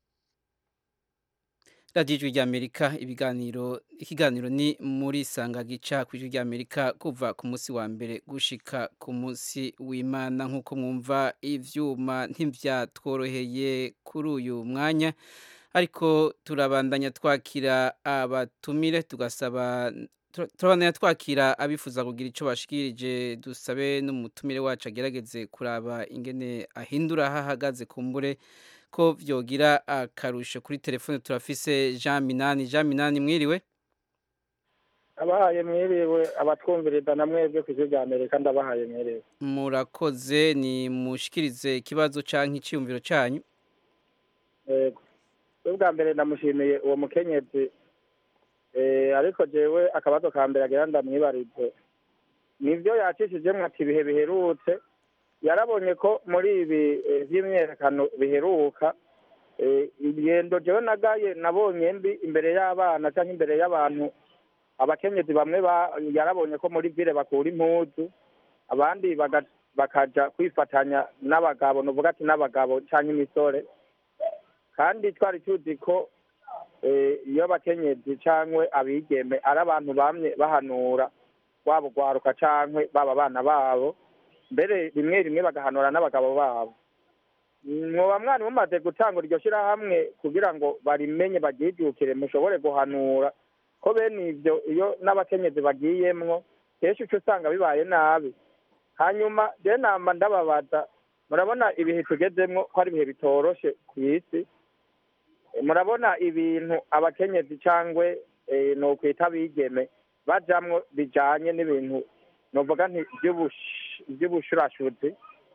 [SPEAKER 1] radiyo ijwi ry'amerika ibiganiro ikiganiro ni muri sanga gica ku ijwi ry'amerika kuva ku munsi wa mbere gushika ku munsi w'imana nk'uko mwumva ivyuma ntivyatworoheye kuri uyu mwanya ariko turabandanya twakira abatumire tugasaba tura- turabandanya twakira abifuza kugira ico bashikirije dusabe n'umutumire wacu agerageze kuraba ingene ahindura aho ahagaze kumbure ko vyogira akarusho kuri telefone turafise Jean Minani Jean Minani mwiriwe
[SPEAKER 16] abahaye mwiriwe abatwumviriza na mwebwe ku ijwi rya amerika ndabahaye mwiriwe
[SPEAKER 1] murakoze ni mushikirize ikibazo canke iciyumviro canyu
[SPEAKER 16] yego we bwa mbere ndamushimiye uwo mukenyezi Eh, ariko jewe akabazo ka mbere agira ndamwibarize nivyo yacishijemwo ati ibihe biherutse
[SPEAKER 18] yarabonye ko muri ibi eh, vy'imyerekano biheruka eh, ingendo jewe nagaye nabonye mbi imbere y'abana canke imbere y'abantu abakenyezi bamwe ba- yarabonye ko muri vile bakura impuzu abandi baga- bakaja kwifatanya n'abagabo nuvuga ati n'abagabo canke imisore kandi twari tuzi ko eh, iyo abakenyezi cankwe abigeme ari abantu bamye bahanura waba ugwaruka cankwe baba abana babo mbere rimwe rimwe bagahanura n'abagabo babo mwoba mwari mumaze gutanga iryo shirahamwe kugira ngo barimenye baryijukire mushobore guhanura ko bene ivyo iyo n'abakenyezi bagiyemwo kenshi uca usanga bibaye nabi hanyuma je nama ndababaza murabona ibihe tugezemwo ko ari ibihe bitoroshe ku isi Eh, murabona ibintu abakenyezi cangwe eh, nokwita abigeme bajamwo bijanye n'ibintu novuga nti vy'ubush- vy'ubushurashuzi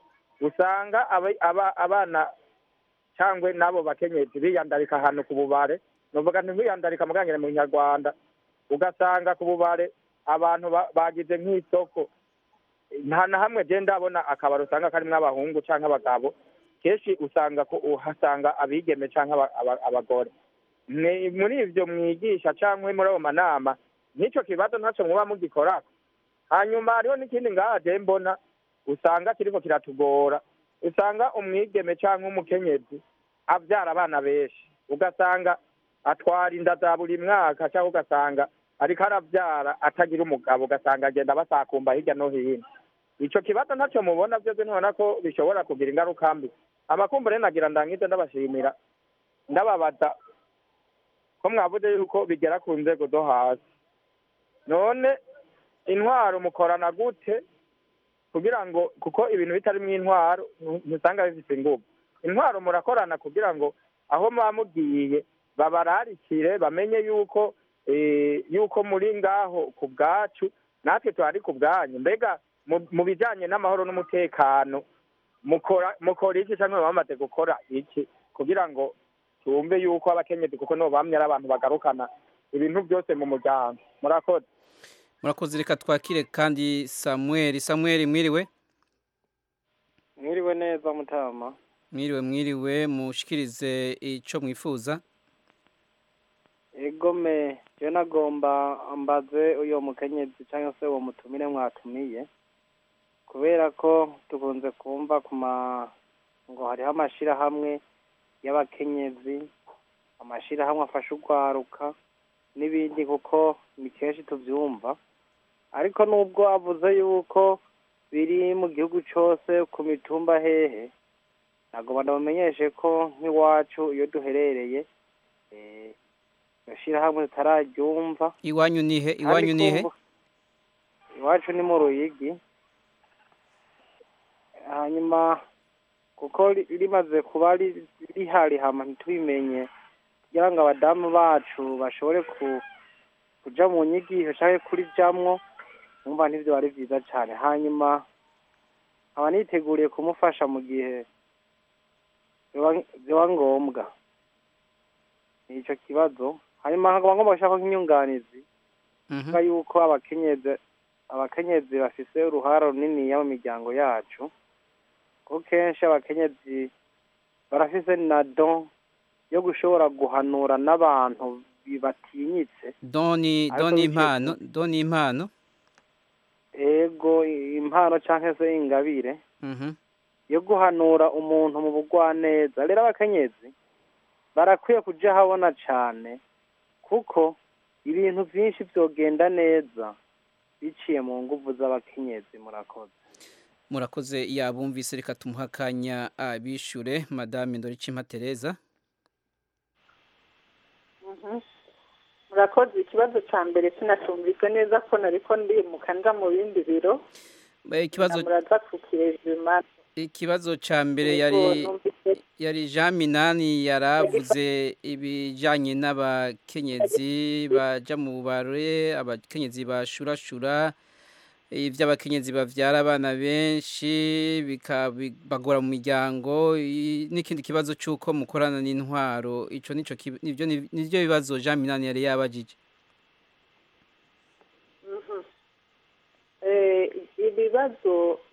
[SPEAKER 18] usanga aba- aba- abana cangwe n'abo bakenyezi biyandarika ahantu ku bubare novuga nti ntibiyandarika mugangire mu nyarwanda ugasanga ku bubare abantu ba- bagize nk'isoko nta na hamwe je ndabona akabari usanga karimwo abahungu canke abagabo kenshi usanga ko uhasanga abigeme canke aba- aba- abagore Ni- muri ivyo mwigisha canke muri ayo manama nk'ico kibazo ntaco muba mugikorako hanyuma hariho n'ikindi ngaha je mbona usanga kiriko kiratugora usanga umwigeme canke umukenyezi avyara abana benshi ugasanga atwara inda za buri mwaka cyangwa ugasanga ariko aravyara atagira umugabo ugasanga agenda basakumba hirya no hino ico kibazo ntacyo mubona vyose ntibona ko bishobora kugira ingaruka mbi amakumbure nagira ndangize ndabashimira ndababaza ko mwavuze yuko bigera ku nzego zo hasi none intwaro mukorana gute kugira ngo kuko ibintu bitarimo intwaro ntu- ntusanga bifite ingufu intwaro murakorana kugira ngo aho muba mugiye babararikire bamenye yuko eh, yuko muri ngaho ku bwacu natwe tuhari ku bwanyu mbega mu- mu bijanye n'amahoro n'umutekano mukora mukora iki cyangwa muba bamaze gukora iki kugira ngo tumve yuko abakenyezi kuko nibo bamye ari abantu bagarukana ibintu byose mu muryango murakoze
[SPEAKER 1] murakoze reka twakire kandi samuel samuel mwiriwe
[SPEAKER 19] mwiriwe neza mutama
[SPEAKER 1] mwiriwe mwiriwe mushikirize ico mwifuza
[SPEAKER 19] egome je nagomba mbaze uyo mukenyezi cyangwa se uwo mutumire mwatumiye kubera ko tukunze kumva ku ma ngo hariho amashirahamwe y'abakenyezi amashirahamwe afasha urwaruka n'ibindi kuko ni kenshi tuvyumva ariko nubwo avuze yuko biri mu gihugu cose ku mitumba hehe nagomba ndabamenyeshe ko nk'iwacu iyo duherereye eh, iryo shirahamwe tutararyumva
[SPEAKER 1] iwanyu nihe
[SPEAKER 19] Kandi
[SPEAKER 1] iwanyu nihe
[SPEAKER 19] kumva- iwacu ni mu ruyigi hanyuma kuko ri- rimaze kuba ri- rihari hama ntitubimenye kugira ngo abadamu bacu bashobore ku kuja mu nyigisho canke kurijamwo numva ntivyo ari vyiza cane hanyuma nkaba niteguriye kumufasha mu gihe vyoba- vyoba ngombwa ni ico kibazo hanyuma nkaba ngomba gushaka nk'inyunganizi kuvuga yuko abakenyezi abakenyezi bafise uruhara runiniya mu miryango yacu kuko kenshi abakenyezi barafise na don yo gushobora guhanura n'abantu bi- batinyitse
[SPEAKER 1] doni
[SPEAKER 19] Ariko
[SPEAKER 1] doni
[SPEAKER 19] bigiye
[SPEAKER 1] impano doni impano
[SPEAKER 19] ego impano canke se ingabire
[SPEAKER 1] mhm
[SPEAKER 19] yo guhanura umuntu mu bugwaneza rero abakenyezi barakwiye kuja habona cane kuko ibintu vyinshi vyogenda neza biciye mu nguvu z'abakenyezi murakoze
[SPEAKER 1] murakoze yabumvise reka tumuha akanya abishure madame ndoricimpa tereza
[SPEAKER 8] Mhm. murakoze ikibazo cya mbere sinacumvise neza ko nariko ndimuka nja mu bindi biro
[SPEAKER 1] Eh, ikibazo
[SPEAKER 8] muraza kukirejima
[SPEAKER 1] ikibazo ca mbere
[SPEAKER 8] Yego,
[SPEAKER 1] yari
[SPEAKER 8] numvise.
[SPEAKER 1] yari Jean Minani yaravuze ibijanye n'abakenyezi baja mu bare abakenyezi bashurashura ivy'abakenyezi bavyara abana benshi bikabagora mu miryango i- n'ikindi kibazo c'uko mukorana n'intwaro ico nico ki- nivyo ni- nivyo bibazo Jean Minani yari yabajije
[SPEAKER 8] Mhm. Eh, ibibazo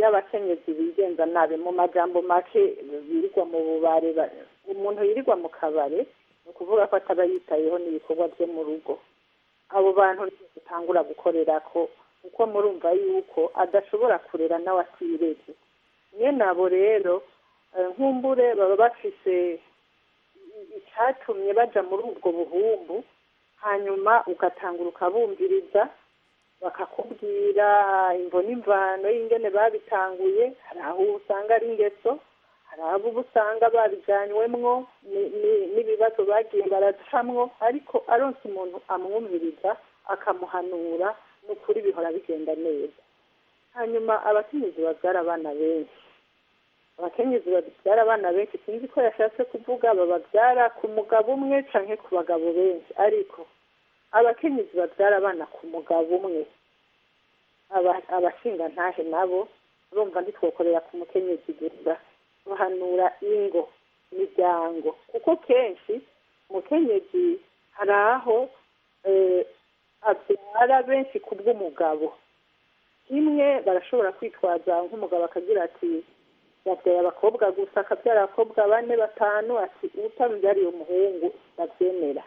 [SPEAKER 8] y'abakenyezi bigenza nabi mu majambo make birirwa mu bubare ba- umuntu yirirwa mu kabare ni ukuvuga ko ataba yitayeho n'ibikorwa byo mu rugo abo bantu nibo dutangura gukorera ko kuko murumva yuko adashobora kurera nawe atireze mwene abo rero eh, nkumbure baba bafise icyatumye baja muri ubwo buhumbu hanyuma ugatangura ukabumviriza bakakubwira imvo n'imvano y'ingene babitanguye hari aho usanga ari ingeso hari abo uba usanga babijyanywemwo ni- ni- n'ibibazo bagiye baracamwo ariko aronse umuntu amwumviriza akamuhanura ni ukuri bihora bigenda neza hanyuma abakenyezi babyara abana benshi abakenyezi babyara abana benshi sinzi ko yashatse kuvuga bababyara ku mugabo umwe canke ku bagabo benshi ariko abakenyezi babyara abana ku mugabo umwe aba- abashingantahe nabo urumva ntitwokorera ku mukenyezi gusa bahanura ingo imiryango kuko kenshi umukenyezi hari aho eh, abyara benshi ku bw'umugabo kimwe barashobora kwitwaza nk'umugabo akagira ati yabyaye abakobwa gusa akabyara abakobwa bane batanu ati utamubyariye umuhungu ndabyemera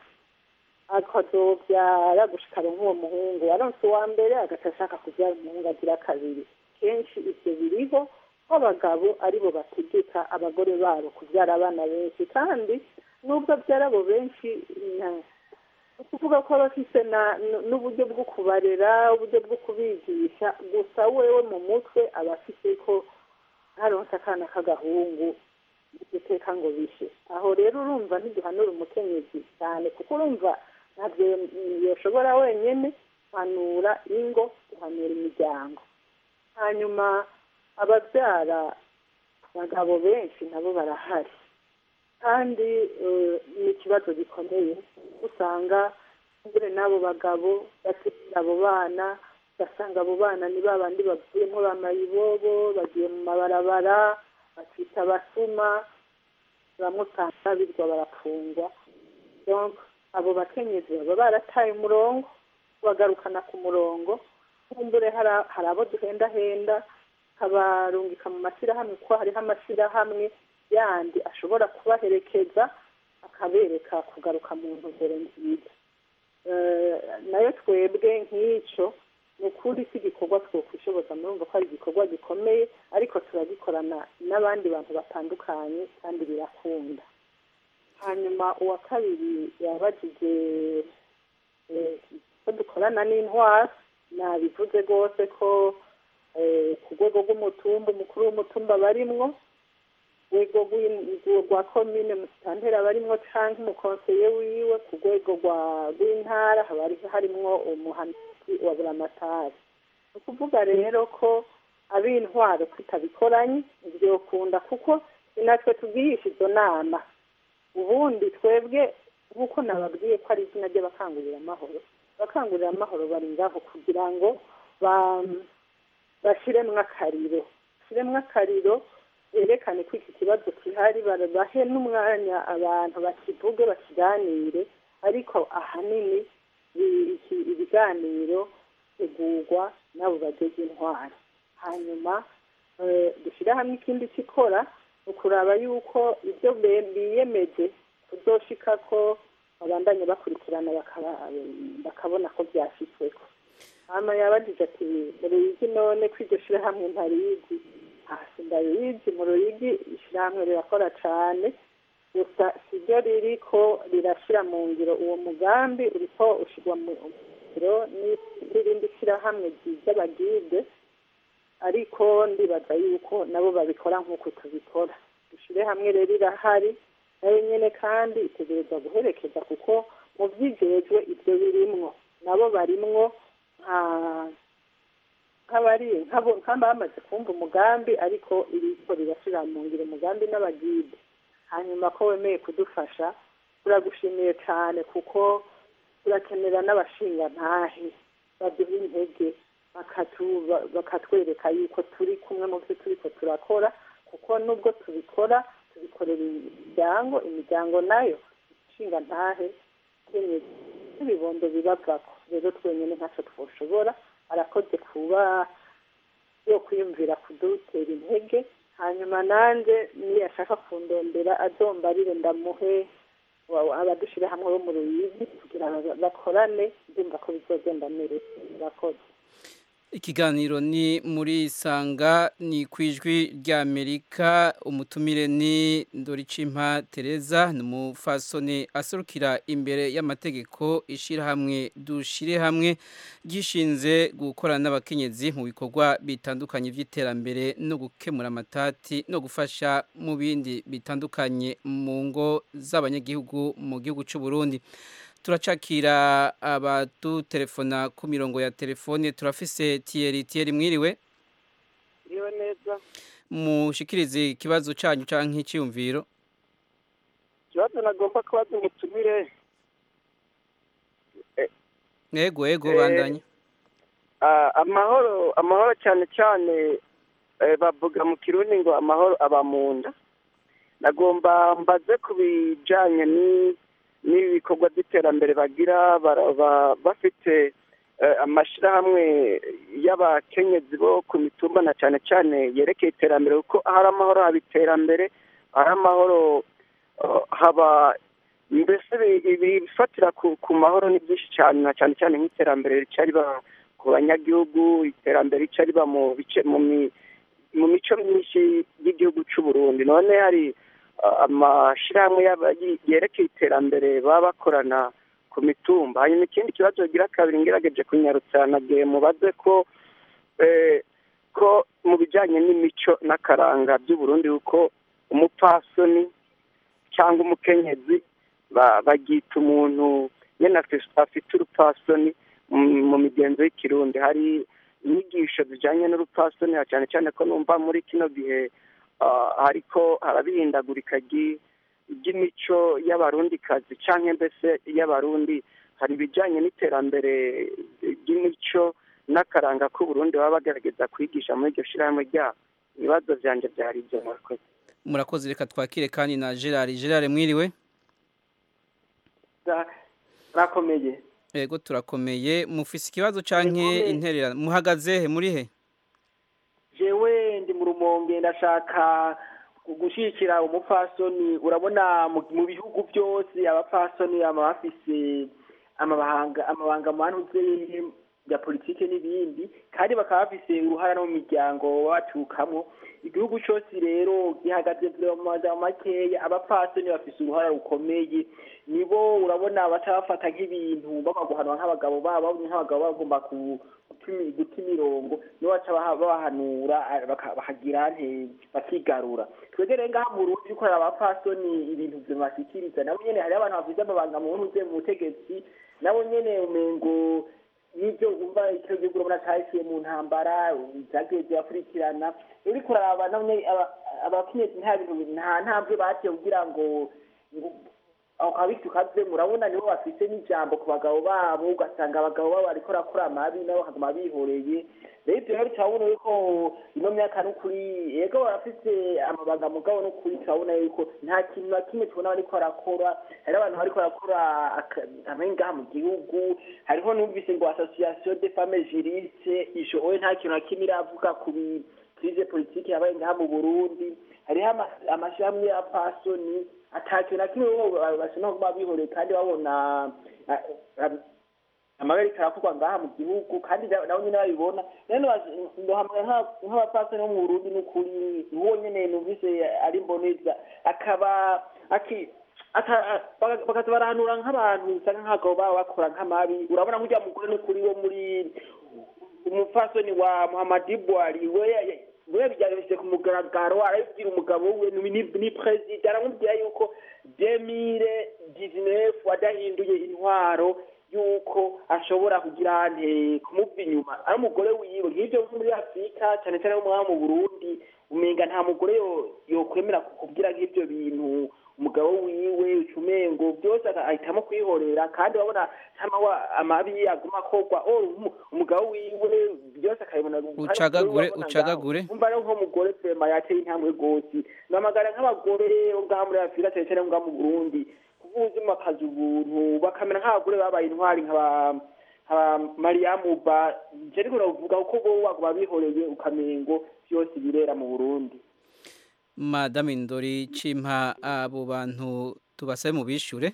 [SPEAKER 8] akazobyara gushikara nk'uwo muhungu aronse uwa mbere agaca ashaka kubyara umuhungu agira kabiri kenshi ibyo biriho ko abagabo aribo bategeka abagore babo kubyara abana benshi kandi nubwo abyara abo benshi na- ni ukuvuga ko aba afise na- n- n'uburyo bwo kubarera uburyo bwo kubigisha gusa wewe mu mutwe aba afise ko ntaronse akana k'agahungu guteka ngo bishe aho rero urumva ntiduhanura umukenyezi cyane kuko urumva ntabyo yoshobora wenyine guhanura ingo guhanura imiryango hanyuma ababyara abagabo benshi nabo barahari kandi eh, ni ikibazo gikomeye usanga mbere n'abo bagabo bategera abo bana ugasanga abo bana ni ba bandi bavuyemo bamayibobo bagiye mu mabarabara bakita abasuma bamwe usanga birwa barafungwa donc abo bakenyezi baba barataye umurongo bagarukana ku murongo kumbure hari- hari abo duhendahenda kabarungika mu mashyirahamwe kuko hariho amashyirahamwe yandi ashobora kubaherekeza akabereka kugaruka mu ntumbero nziza Eh, nayo twebwe nk'icyo ni ukuri si igikorwa twokwishoboza murumva ko ari igikorwa gikomeye ariko turagikorana n'abandi bantu batandukanye kandi birakunda hanyuma uwa kabiri yabajije eh, ko dukorana n'intwara nabivuze rwose ko eh, ku rwego rw'umutumba umukuru w'umutumba barimwo rwego rw'in- rwa komine musitantera barimwo canke umukonseye wiwe ku rwego rwa- rw'intara haba hari- harimwo umuhanuzi wa buramatari ni ukuvuga rero ko ab'intwaro tutabikoranye ntibyokunda kuko ni natwe tugirisha izo nama ubundi twebwe nk'uko nababwiye ko ari izina ry'abakangurira amahoro abakangurira amahoro bari ngaho kugira ngo ba- bashiremwo akariro bashiremwo akariro berekane ko iki kibazo gihari bara- bahe n'umwanya abantu bakivuge bakiganire ariko ahanini i- iki- ibiganiro bitegurwa n'abo bageze intwari hanyuma eh, dushyire hamwe ikindi kikora ni ukuraba yuko ibyo be- biyemeje kuzoshika ko babandanye bakurikirana bakaba- bakabona ko byashyizweho hama yabajije ati mu ruyigi none ko iryo shirahamwe ntarizi hasi ndabizi mu ruyigi ishirahamwe rirakora cane gusa siryo ririko rirashira mu ngiro uwo mugambi uriko ushirwa mu ngiro n'irindi shirahamwe ry'abagide ariko ndibaza yuko nabo babikora nk'uko tubikora dushire hamwe rero irahari nayo nyene kandi itegerezwa guherekeza kuko mu vyijejwe ivyo birimwo nabo barimwo nka nk'abari nk'abo- nk'abamaze kumva umugambi ariko iriko rirashira mu ngiro umugambi n'abagide hanyuma ko wemeye kudufasha turagushimiye cyane kuko turakenera n'abashingantahe baduha intege bakatu- ba- bakatwereka yuko turi kumwe mu byo turiko turakora kuko nubwo tubikora tubikorera imiryango imiryango nayo ishingantahe kenyezi n'ibibondo bibavako rero twenyine ntacyo twoshobora arakoze kuba yo kwiyumvira kudutera intege hanyuma nanjye niyo ashaka kundondera azombarire ndamuhe wa- abadushyira hamwe bo mu ruyigi kugira ngo bakorane ndumva ko bizogenda neza murakoze
[SPEAKER 1] Ikiganiro ni muri Sanga ni kwijwi rya Amerika umutumire ni Ndoricimpa Teresa numufasoni aserukira imbere y'amategeko ishirahamwe dushire hamwe gishinze gukorana n'abakenyezi mu bikorwa bitandukanye by'iterambere no gukemura amatati no gufasha mu bindi bitandukanye mu ngo z'abanyagihugu mu gihugu cy'u Burundi turacakira abadutelefona ku mirongo ya telefone turafise Thierry Thierry mwiriwe
[SPEAKER 20] iriwe neza
[SPEAKER 1] mushikirize ikibazo cyanyu canke icyumviro
[SPEAKER 20] ikibazo nagomba kubaza umutumire
[SPEAKER 1] yego yego
[SPEAKER 20] Eh,
[SPEAKER 1] bandanye
[SPEAKER 20] Ah, amahoro amahoro cyane cyane eh, bavuga mu kirundi ngo amahoro aba mu nda nagomba mbaze ku bijyanye ni- n'ibikorwa by'iterambere bagira bara- ba- bafite eh, amashyirahamwe y'abakenyezi bo ku mitumba na cyane cyane yerekeye iterambere kuko ahari amahoro haba iterambere ahari amahoro eh, haba mbese ibi- ibifatira ku ku mahoro ni byinshi cyane na cyane cyane nk'iterambere rica riba ku banyagihugu iterambere rica riba mu bice mu mi- mu mico myinshi y'igihugu cy'u Burundi none hari uh, amashyirahamwe y'aba- yi- yerekeye iterambere baba bakorana ku mitumba hanyuma ikindi kibazo gira kabiri ngerageje kunyarutsa nagiye mubaze ko eh, ko mu bijyanye n'imico n'akaranga by'u Burundi kuko umupfasoni cyangwa umukenyezi ba- bagita umuntu nyine afis- afite urupfasoni mu- mu migenzo y'ikirundi hari inyigisho zijyanye n'urupfasoni na cyane cyane ko numva muri kino gihe ah, hariko harabihindagurika ry- ry'imico y'abarundikazi cyangwa mbese y'abarundi hari ibijyanye n'iterambere ry'imico n'akaranga k'uburundi baba bagerageza kwigisha muri iryo shyirahamwe ryabo ibibazo byanjye byari ibyo murakoze
[SPEAKER 1] murakoze reka twakire kandi na Gerard Gerard mwiriwe
[SPEAKER 21] rakomeye
[SPEAKER 1] yego turakomeye mufise ikibazo canke
[SPEAKER 21] Yego,
[SPEAKER 1] interera muhagaze he muri he
[SPEAKER 21] jewe ndi mu rumonge ndashaka gushyigikira umupfasoni urabona mu mu bihugu byose abapfasoni baba bafise amabanga amabanga manuze ya politike n'ibindi kandi bakaba bafise uruhara no mu miryango baba baturukamo igihugu cyose rero gihagaze mu magambo makeya abapfasoni bafise uruhara rukomeye nibo urabona baca bafata nk'ibintu baba guhanwa nk'abagabo babo babonye nk'abagabo baba bagomba ku- gutimi- guta imirongo nibo baca baha- babahanura ah, baka- bakagira nte bakigarura twebwe rero ngaha mu Burundi yuko hari abapfasoni ibintu bibashikiriza nabo nyene hariho abantu bafise amabanga mu ntuze mu butegetsi nabo nyene umengo n'ibyo wumva icyo gihugu urabona cyahisiye mu ntambara zagiye zirakurikirana uriko uraraba nabo nyene aba- abakenyezi nta bintu nta ntambwe bateye kugira ngo ngo aho kabisi kaze murabona nibo bafite n'ijambo ku bagabo babo ugasanga abagabo babo bariko barakora amabi nabo bakaguma bihoreye rero ibyo rero turabona yuko ino myaka n'ukuri yego barafite amabanga mugabo n'ukuri turabona yuko nta kintu na kimwe tubona bariko barakora hariho abantu bariko barakora aka- amabi ngaha mu gihugu hariho numvise ngo association de femmes juristes ijo owe nta kintu na kimwe iravuga ku bi- krize politike yabaye ngaha mu burundi hariho ama- amashirahamwe ya pasoni atakintu na kimwe bo bashobora kuba bihoreye kandi babona ah, ah, amabarika arakorwa ngaha mu gihugu kandi na- nabo nyene babibona rero ndohamwe nk'abapasoni bo mu burundi n'ukuri uwo nyene numvise ari mboneza akaba aki aka- baka- bakaza barahanura nk'abantu usanga nk'abagabo babo bakora nk'amabi urabona nk'urya mugore n'ukuri wo muri umupfasoni wa muhamadi bwari we we yabyarishije ku mugaragaro arabibwira umugabo we ni ni- ni perezida aramubwira yuko demire dizinefu adahinduye intwaro yuko ashobora kugira nte kumuva inyuma ari umugore wiwe nk'ibyo nko muri afurika cyane cyane nko mu burundi umenga nta mugore yo- yokwemera kukubwira nk'ibyo bintu umugabo wiwe ucumengo byose aka- ahitamo kwihorera kandi urabona hama amabi aguma akorwa oh, umu- umugabo wiwe byose akabibona
[SPEAKER 1] ucagagure ucagagure
[SPEAKER 21] umva rero nk'umugore prema yateye intambwe rwose namagara nk'abagore bo ngaha muri afurika cyane cyane ngaha mu burundi kuvuza akazi ubuntu bakamera nk'abagore babaye intwari nk'aba mariyamu ba je ariko navuga ko bo waguma bihoreye ukamengo byose birera mu burundi
[SPEAKER 1] madame ndori cimpa abo bantu tubasabe mu bishure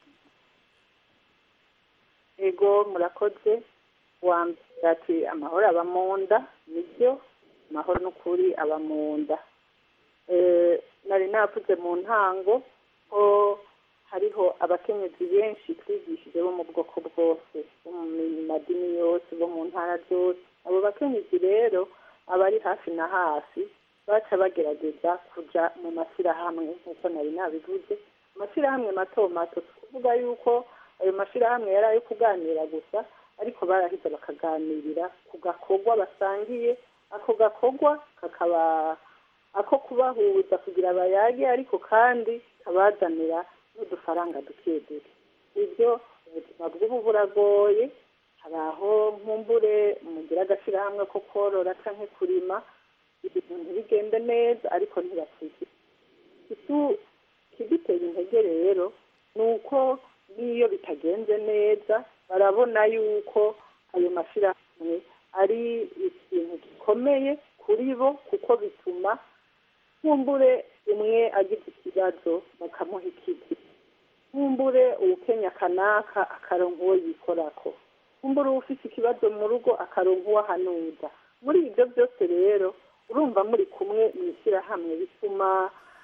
[SPEAKER 8] ego murakoze wambwira ati amahoro aba mu nda nibyo amahoro n'ukuri aba mu nda nari navuze mu ntango ko hariho abakenyezi benshi twigishije bo mu bwoko bwose bo mu madini yose bo mu ntara zose abo bakenyezi rero abari hafi na hafi baca bagerageza kuja mu mashyirahamwe nk'uko nari nabivuze amashyirahamwe mato mato tuvuga yuko ayo mashyirahamwe yari ayo kuganira gusa ariko barahise bakaganirira ku gakorwa basangiye ako gakorwa kakaba ako kubahuza kugira bayage ariko kandi kabazanira n'udufaranga duke duke ibyo ubuzima bw'ubu buragoye hari aho nkumbure mugira agashyirahamwe ko korora cyangwa kurima ibintu ntibigende neza ariko ntibakike ikidutera intege rero ni uko n'iyo bitagenze neza barabona yuko ayo mashyirahamwe ari ikintu gikomeye kuri bo kuko bituma nkumbure umwe agize ikibazo bakamuha ikiti nkumbure uwukenya kanaka akaronka uwo yikorako nkumbure ufite ikibazo mu rugo akaronka uwo ahanuza muri ibyo byose rero urumva muri kumwe mu ishyirahamwe bituma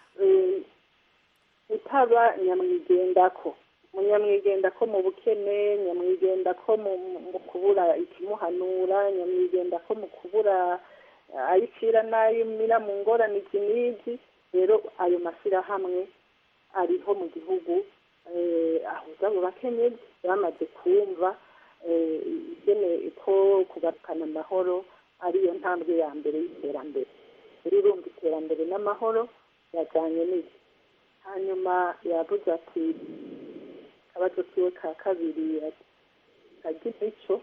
[SPEAKER 8] utaba nyamwigendako munyamwigendako mu bukene nyamwigendako mu kubura ikimuhanura nyamwigendako mu kubura ayicira n'ayimira mu ngorane iki n'iki rero ayo mashyirahamwe ariho mu gihugu ahuza abo bakenyezi bamaze kumva igeneye ko kugarukana amahoro ariyo ntambwe ya mbere y'iterambere rero urumva iterambere n'amahoro yajyanye n'iki hanyuma yavuze ati akabazo kiwe ka kabiri kagira icyo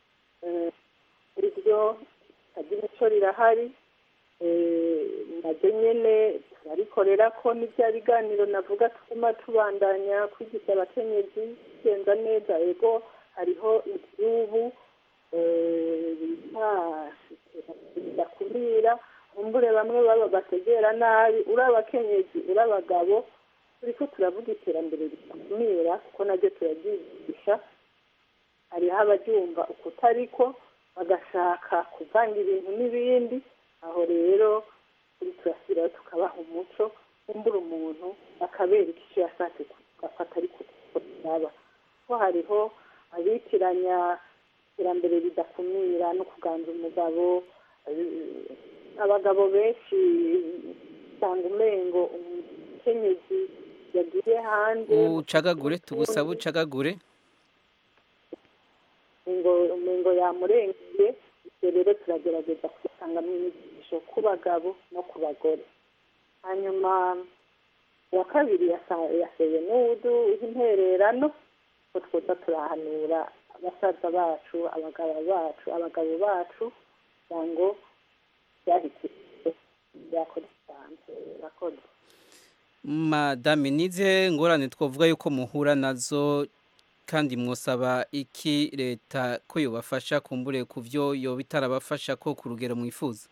[SPEAKER 8] iryo kagira icyo rirahari naryo nyine turarikorera ko n'ibya biganiro navuga tuguma tubandanya kwigisha abakenyezi bigenza neza ego hariho igihugu bita bidakumira umbure bamwe baba bategera nabi uri abakenyezi uri abagabo turi ko turavuga iterambere ridakumira kuko naryo turaryigisha hariho abaryumva ukutariko bagashaka kuvanga ibintu n'ibindi aho rero turi turashyiraho tukabaha umuco umbura umuntu akabereka icyo yashatse gufata ariko yaba ko hariho abitiranya iterambere ridakumira no kuganza umugabo abagabo benshi usanga umengo umukenyezi yagiye hanze
[SPEAKER 1] ucagagure tugusaba ucagagure
[SPEAKER 8] ngo yamurengeye ibyo rero turagerageza kubisanga mu nyigisho ku bagabo no ku bagore hanyuma uwa kabiri yaseye n'uwudu intererano ko twoza turahanura abasaza bacu abagabo bacu abagabo bacu kugira ngo byahise byakora cyane birakoze
[SPEAKER 1] madame nize ngorane twavuga yuko muhura nazo kandi mwosaba iki leta ko yobafasha kumbure ku byo yoba itarabafasha ko ku rugero mwifuza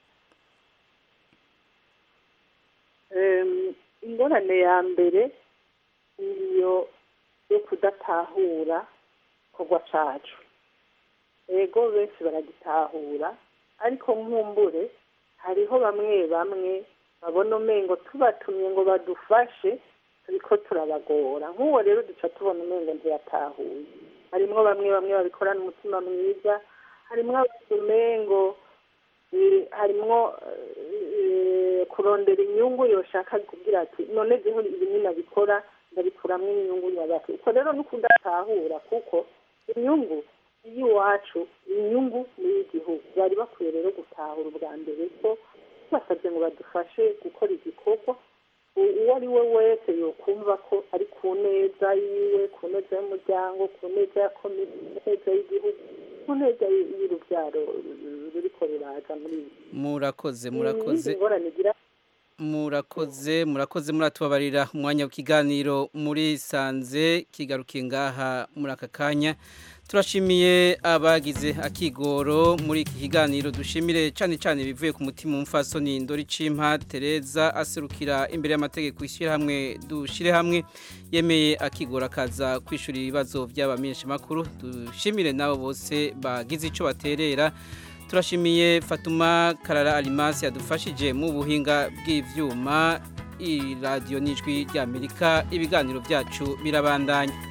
[SPEAKER 8] ingorane ya mbere iyo yo kudatahura kogwa cacu ego benshi baragitahura ariko nkumbure hariho bamwe bamwe babona umengo tubatumye ngo badufashe turiko turabagora nk'uwo rero duca tubona umengo ntiyatahuye harimwo bamwe bamwe babikorana umutima mwiza harimwo abandi umengo harimwo kurondera inyungu yoshaka kugira ati none jeho ibi ninabikora ndabikuramwo inyungu nyabaki uko rero no kudatahura kuko inyungu y'iwacu inyungu n'iy'igihugu bari bakwiye rero gutahura ubwa mbere ko basabye ngo badufashe gukora igikorwa uwo ari we wese yokumva ko ari ku neza yiwe ku neza y'umuryango ku neza ya komite ku neza y'igihugu ku neza y'urubyaro ruriko ruraza muri ibi
[SPEAKER 1] murakoze murakoze
[SPEAKER 8] ingorane igira
[SPEAKER 1] murakoze murakoze muratubabarira umwanya w'ikiganiro muri sanze kigarukiye ngaha muri aka kanya turashimiye abagize akigoro muri iki kiganiro dushimire cyane cyane bivuye ku mutima umfasoni ndori cimpa tereza aserukira imbere y'amategeko ishyirahamwe dushyire hamwe yemeye akigoro akaza kwishyura ibibazo by'abamenyeshamakuru dushimire nabo bose bagize icyo baterera turashimiye fatuma karara arimasi yadufashije mu buhinga bw'ibyuma iradiyo n'ijwi ry'amerika ibiganiro byacu birabandanya